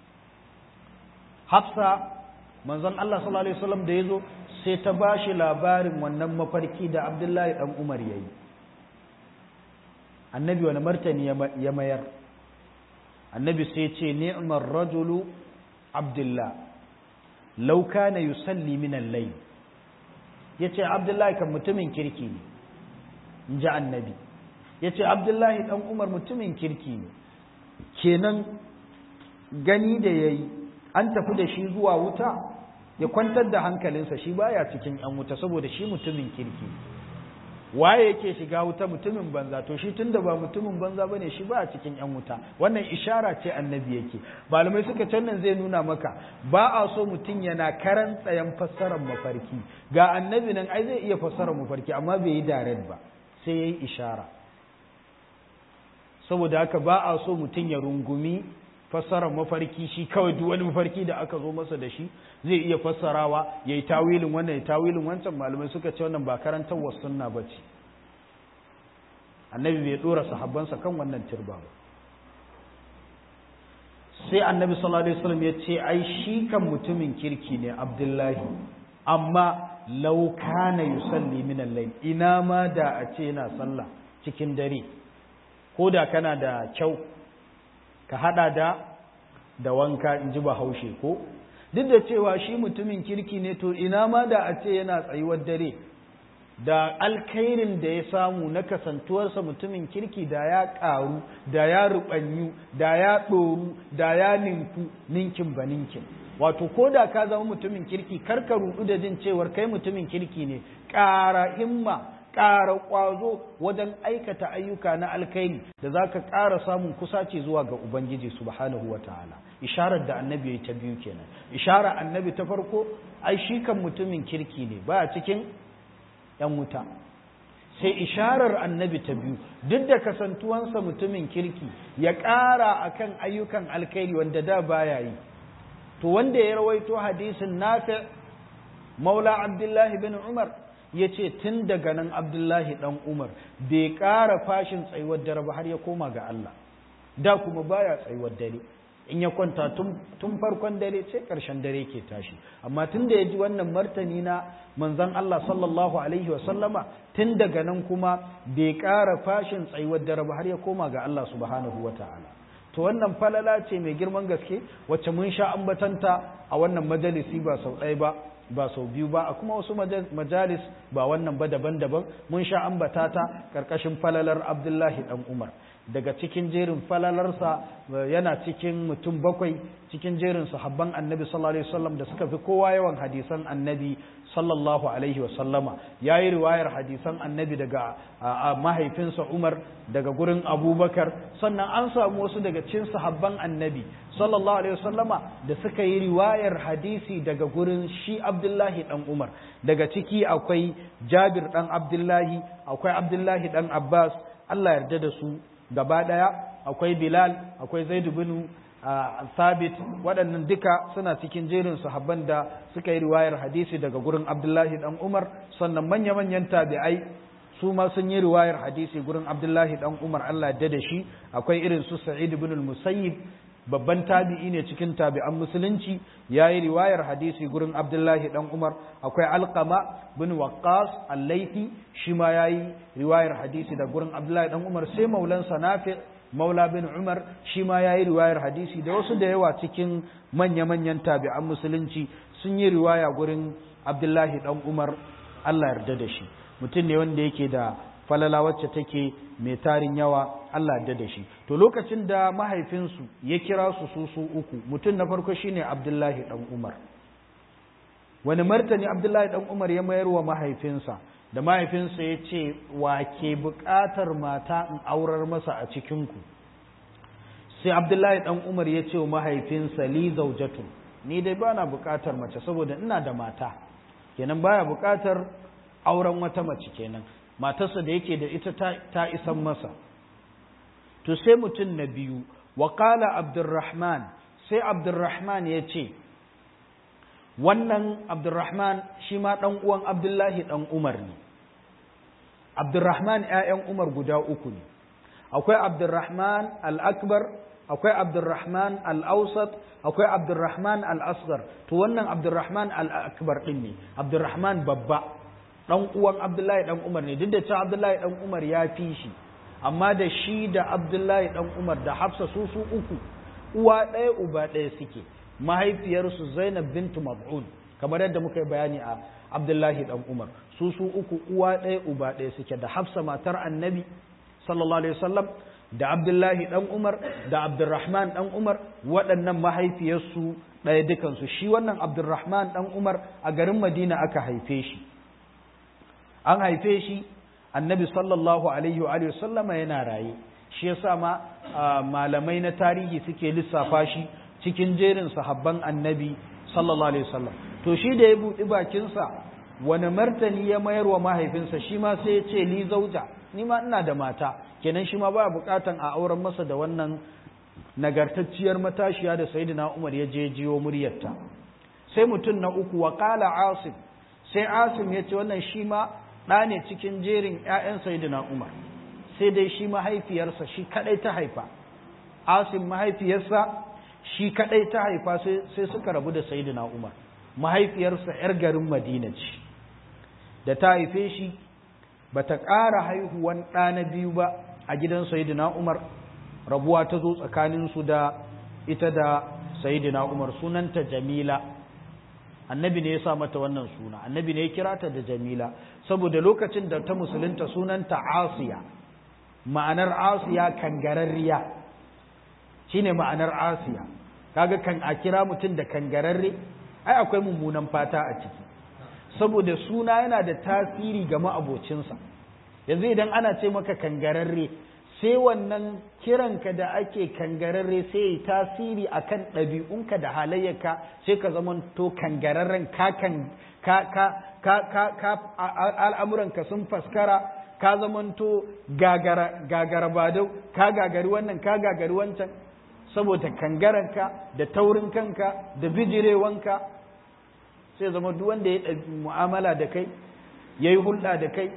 hafsa manzon Allah sallallahu Alaihi wasallam da ya zo sai ta ba shi labarin wannan mafarki da abdullahi ɗan umar ya yi annabi wani martani ya mayar annabi sai ce ni'mar rajulu abdullah law kana yusalli min al-layl yace abdullahi kan mutumin kirki ne inji annabi yace abdullahi dan umar mutumin kirki ne kenan gani da yayi an tafi da shi zuwa wuta ya kwantar da hankalinsa shi baya cikin yan wuta saboda shi mutumin kirki waye yake shiga wuta mutumin banza to shi tunda ba mutumin banza bane shi ba a cikin yan wuta wannan ishara ce annabi yake malamai suka can nan zai nuna maka ba a so mutum yana karan tsayan fassarar mafarki ga annabi nan ai zai iya fassarar mafarki amma bai yi direct ba sai yayi ishara saboda haka ba a so mutum ya rungumi fassarar mafarki shi kawai duk wani mafarki da aka zo masa da shi zai iya fassarawa ya yi tawilin wannan ya tawilin wancan malamai suka ce wannan ba karantar wasu sunna ba ce annabi bai dora sahabbansa kan wannan turba ba sai annabi sallallahu alaihi wasallam ya ce ai shi kan mutumin kirki ne abdullahi amma law kana yusalli min al-layl ina ma da a ce yana sallah cikin dare ko da kana da kyau ka hada da da wanka in ji bahaushe ko duk da cewa shi mutumin kirki ne to ina ma da a ce yana tsayuwar dare da alkhairin da ya samu na kasantuwarsa mutumin kirki da ya ƙaru da ya ruɓanyu da ya ɗoru da ya ninku ninkin ba ninkin wato ko da ka zama mutumin kirki karka ruɗu da jin cewar kai mutumin kirki ne ƙara himma ƙara ƙwazo wajen aikata ayyuka na alkhairi da za ka ƙara samun kusaci zuwa ga Ubangiji subhanahu wa ta'ala isharar da annabi ya ta biyu kenan isharar annabi ta farko ai shi kan mutumin kirki ne ba cikin ‘yan wuta sai isharar annabi ta biyu duk da kasantuwansa mutumin kirki ya ƙara akan ayyukan alkhairi wanda da baya yi to wanda ya rawaito hadisin nafi maula abdullahi bin umar ya ce tun daga nan abdullahi ɗan umar bai ƙara fashin tsayuwar dare ba har ya koma ga Allah da kuma baya tsayuwar dare in ya kwanta tun farkon dare sai ƙarshen dare ke tashi amma tun da ya ji wannan martani na manzan Allah sallallahu alaihi wasallama tun daga nan kuma bai ƙara fashin tsayuwar dare ba har ya koma ga Allah subhanahu wa ta'ala to wannan falala ce mai girman gaske wacce mun sha ambatanta a wannan majalisi ba sau ɗaya ba ba sau biyu ba a kuma wasu majalis ba wannan ba daban-daban mun sha ambata ta ƙarƙashin falalar abdullahi ɗan umar daga cikin jerin falalarsa yana cikin mutum bakwai cikin jerin sahabban annabi sallallahu alaihi wasallam da suka fi kowa yawan hadisan annabi sallallahu alaihi wasallama ya yi riwayar hadisan annabi daga mahaifinsa umar daga gurin abubakar sannan an samu wasu daga cikin sahabban annabi sallallahu alaihi wasallama da suka yi riwayar hadisi daga gurin shi abdullahi dan umar daga ciki akwai jabir dan abdullahi akwai abdullahi dan abbas allah yarda da su gaba ɗaya akwai bilal akwai zaidu bin sabit waɗannan duka suna cikin jerin sahabban da suka yi riwayar hadisi daga gurin abdullahi dan umar sannan manya-manyan tabi'ai su ma sun yi riwayar hadisi gurin abdullahi dan umar allah da da shi akwai irin su sa'id bin musayyib babban tabi'i ne cikin tabi'an musulunci ya yi riwayar hadisi gurin abdullahi dan umar akwai alkama bin waqqas al-laifi shi ma ya yi riwayar hadisi da gurin abdullahi dan umar sai maulansa nafi maula bin umar shi ma ya yi riwayar hadisi da wasu da yawa cikin manya-manyan tabi'an musulunci sun yi riwaya gurin abdullahi dan umar allah yarda da shi mutum ne wanda yake da falala wacce take mai tarin yawa Allah da da shi to lokacin da mahaifinsu ya kira su su su uku mutum na farko shine Abdullahi dan Umar wani martani Abdullahi dan Umar ya mayar wa mahaifinsa da mahaifinsa ya ce wa ke buƙatar mata in aurar masa a cikinku sai abdullahi ɗan umar ya ce wa mahaifinsa li zaujatu ni dai ba na buƙatar mace saboda ina da mata kenan baya buƙatar auren wata mace kenan matarsa da yake da ita ta isan masa to sai mutum na biyu wa qala abdurrahman sai abdurrahman ya ce wannan abdurrahman shi ma ɗan uwan abdullahi ɗan umar ne abdurrahman ‘ya'yan umar guda uku ne akwai abdurrahman al'akbar akwai abdurrahman al'ausat akwai abdurrahman al'asgar to wannan abdurrahman al'akbar ɗin ne abdurrahman babba ɗan uwan abdullahi ɗan umar ne duk da cewa abdullahi ɗan umar ya fi shi amma da shi da abdullahi ɗan umar da hafsa su su uku uwa ɗaya uba ɗaya suke mahaifiyarsu zainab bintu mab'un kamar yadda muka yi bayani a abdullahi ɗan umar su su uku uwa ɗaya uba ɗaya suke da hafsa matar annabi sallallahu alaihi wasallam da abdullahi ɗan umar da abdurrahman ɗan umar waɗannan mahaifiyarsu ɗaya dukansu shi wannan abdurrahman ɗan umar a garin madina aka haife shi an haife shi annabi sallallahu alaihi wa sallama yana raye shi yasa ma malamai na tarihi suke lissafa shi cikin jerin sahabban annabi sallallahu alaihi wasallam to shi da ya buɗi bakinsa wani martani ya mayar wa mahaifinsa shi ma sai ya ce li zauja ni ma ina da mata kenan shi ma baya bukatan a auren masa da wannan nagartacciyar matashiya da sayyidina Umar ya je jiyo muryarta sai mutum na uku wa qala asim sai asim ya ce wannan shi ma ɗa ne cikin jerin ƴaƴan sayyidina Umar sai dai shi mahaifiyarsa shi kadai ta haifa asim mahaifiyarsa shi kadai ta haifa sai suka rabu da sayyidina Umar mahaifiyarsa ‘yar garin Madina ce, da ta haife shi ba ta ƙara haihuwan ɗa na biyu ba a gidan Sayyidina Umar, rabuwa ta zo tsakaninsu da ita da Sayyidina Umar sunanta Jamila. Annabi ne ya sa mata wannan suna, annabi ne ya kira ta da Jamila, saboda lokacin da ta musulunta sunanta Asiya, ma'anar Asiya kangararriya, shi ne ma'anar Asiya, kaga kan a kira mutum da kangararre, ai akwai mummunan fata a ciki saboda suna yana da tasiri ga ma'abocinsa yanzu idan ana ce maka kangararre sai wannan kiranka da ake kangararre sai yi tasiri akan ɗabi'unka da halayyarka sai ka zamanto kangararren ka kan ka ka ka ka ka al'amuranka sun faskara ka zamanto gagara gagara badau ka gagari wannan ka gagari wancan saboda kangaranka da taurin kanka da bijirewanka sai zama duk wanda ya ɗabi mu'amala da kai ya yi hulɗa da kai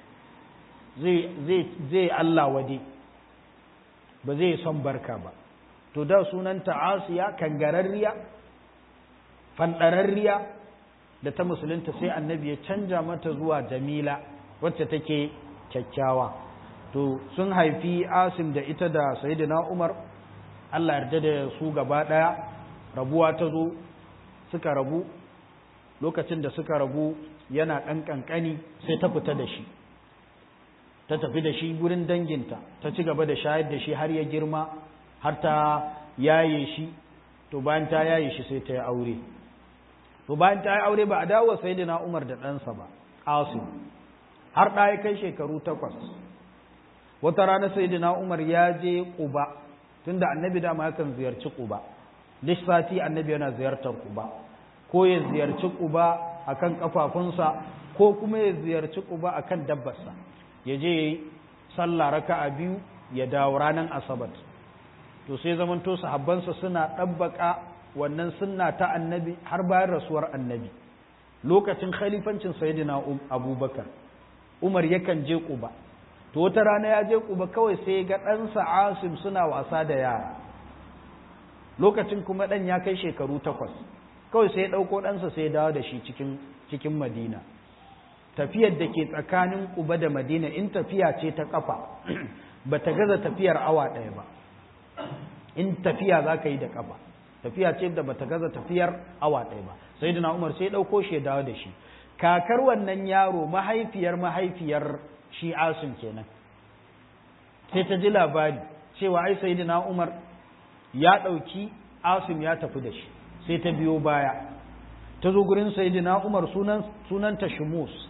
zai Allah wade ba zai son barka ba to da sunanta asiya kangararriya fanɗararriya da ta musulunta sai annabi ya canja mata zuwa jamila wacce take kyakkyawa to sun haifi asim da ita da sayyidina umar Allah yarda da su gaba ɗaya rabuwa ta zo suka rabu lokacin da suka rabu yana ɗan ƙanƙani sai ta fita da shi ta tafi da shi gurin danginta ta ci gaba da shayar da shi har ya girma har ta yaye shi to bayan ta yaye shi sai ta yi aure to bayan ta yi aure ba a dawo sai da umar da ɗansa ba asim har ɗaya kai shekaru takwas wata rana sai da umar ya je ƙuba tunda annabi dama yakan ziyarci Quba duk sati annabi yana ziyartar Quba ko ya ziyarci Quba akan kafafunsa ko kuma ya ziyarci Quba akan dabbarsa ya je yayi sallah raka'a biyu ya dawo ranar asabar to sai zamanto sahabbansa suna ɗabbaka wannan sunna ta annabi har bayan rasuwar annabi lokacin khalifancin sayyidina abubakar umar yakan je Quba to wata rana ya je kuba kawai sai ga ɗansa asim suna wasa da yara lokacin kuma ɗan ya kai shekaru takwas kawai sai ya ɗauko ɗansa sai ya dawo da shi cikin cikin madina tafiyar da ke tsakanin kuba da madina in tafiya ce ta ƙafa ba ta gaza tafiyar awa ɗaya ba in tafiya za ka yi da ƙafa tafiya ce da ba ta gaza tafiyar awa ɗaya ba sai da umar sai ya ɗauko shi ya dawo da shi kakar wannan yaro mahaifiyar mahaifiyar shi asim kenan sai ta ji labari cewa ai sayyidina Umar ya ɗauki asim ya tafi da shi sai ta biyo baya ta zo gurin sayyidina Umar sunan sunanta Shumus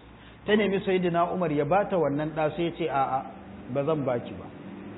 ta nemi sayyidina umar ya bata wannan ɗa sai ce a'a ba zan baki ba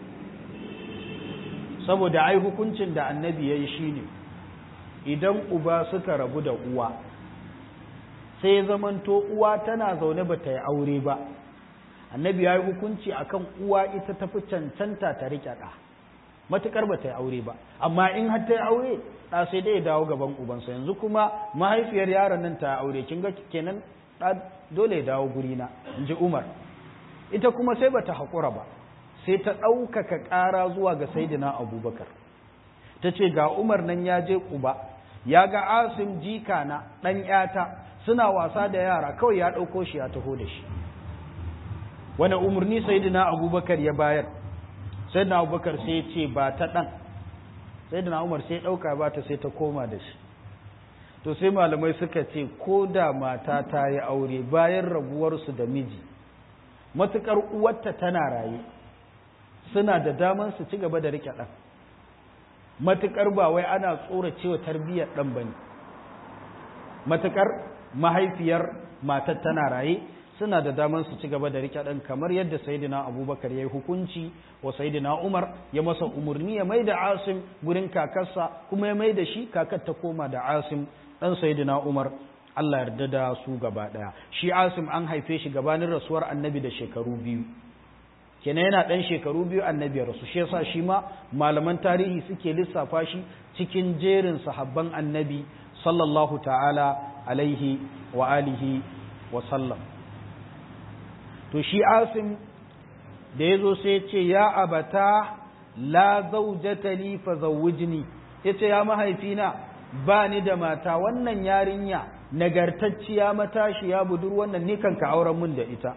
saboda ai hukuncin da annabi ya yi shi ne idan uba suka rabu da uwa sai zamanto uwa tana zaune ba ta yi aure ba annabi ya yi hukunci akan uwa ita tafi cancanta ta riƙe ɗa matuƙar ba ta yi aure ba amma in har ta yi aure ɗa sai dai ya dawo gaban ubansa yanzu kuma mahaifiyar yaron nan ta aure kin ga kenan ɗa dole ya dawo gurina in ji umar ita kuma sai bata haƙura ba sai ta ɗaukaka ƙara zuwa ga saidina abubakar ta ce ga umar nan ya je ƙuba ya ga asim jika na ɗan ƴata suna wasa da yara kawai ya ɗauko shi ya taho da shi wani umarni saidina abubakar ya bayar saidina abubakar sai ya ce ba ta ɗan saidina umar sai ɗauka ba ta sai ta koma da shi to sai malamai suka ce ko da mata ta yi aure bayan rabuwarsu da miji matuƙar uwarta tana raye suna da daman su ci gaba da riƙe ɗan matuƙar ba wai ana tsora cewa tarbiyyar ɗan ba ne matuƙar mahaifiyar matar tana raye suna da daman su ci gaba da riƙe ɗan kamar yadda sayidina abubakar ya yi hukunci wa sayidina umar ya masa umarni ya mai da asim gurin kakarsa kuma ya mai da shi kakar ta koma da asim ɗan sayidina umar Allah yarda da su gaba ɗaya shi asim an haife shi gabanin rasuwar annabi da shekaru biyu kenan yana ɗan shekaru biyu annabi ya rasu shi yasa shi ma malaman tarihi suke lissafa shi cikin jerin sahabban annabi sallallahu ta'ala alaihi wa alihi wa sallam to shi asim da ya zo sai ce ya abata la zaujata li fa zawwijni yace ya mahaifina ba ni da mata wannan yarinya nagartacciya matashiya budur wannan ni kanka auren mun da ita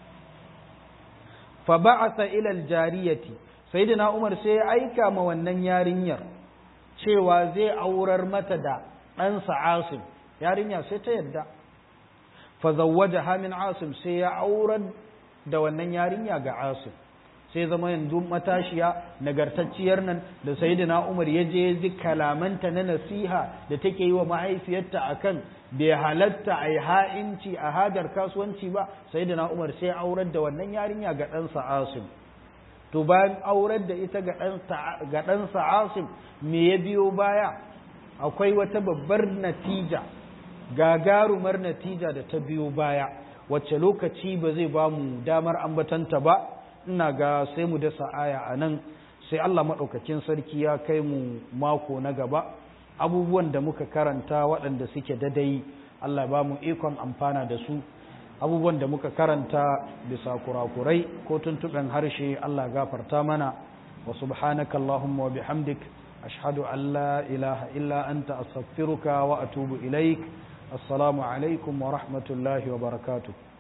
fa ba'atha ila aljariyati sayyidina umar sai ya aika ma wannan yarinyar cewa zai aurar mata da ɗansa asim yarinya sai ta yadda fa zawwajaha min asim sai ya aurar da wannan yarinya ga asim sai zama yanzu matashiya nagartacciyar nan da sayyidina Umar ya je ji kalamanta na nasiha da take yi wa mahaifiyarta akan bai halatta a yi ha'inci a hajar kasuwanci ba sayyidina Umar sai aurar da wannan yarinya ga ɗansa Asim to bayan aurar da ita ga ɗansa Asim me ya biyo baya akwai wata babbar natija gagarumar natija da ta biyo baya wacce lokaci ba zai ba mu damar ambatanta ba ina ga sai mu dasa aya a nan sai Allah maɗaukakin sarki ya kai mu mako na gaba abubuwan da muka karanta waɗanda suke dadai Allah ba mu ikon amfana da su abubuwan da muka karanta bisa kurakurai ko tuntuɓen harshe Allah gafarta mana wa subhanaka Allahumma wa bihamdik ashhadu an la ilaha illa anta astaghfiruka wa atubu ilaik assalamu alaikum wa rahmatullahi wa barakatuh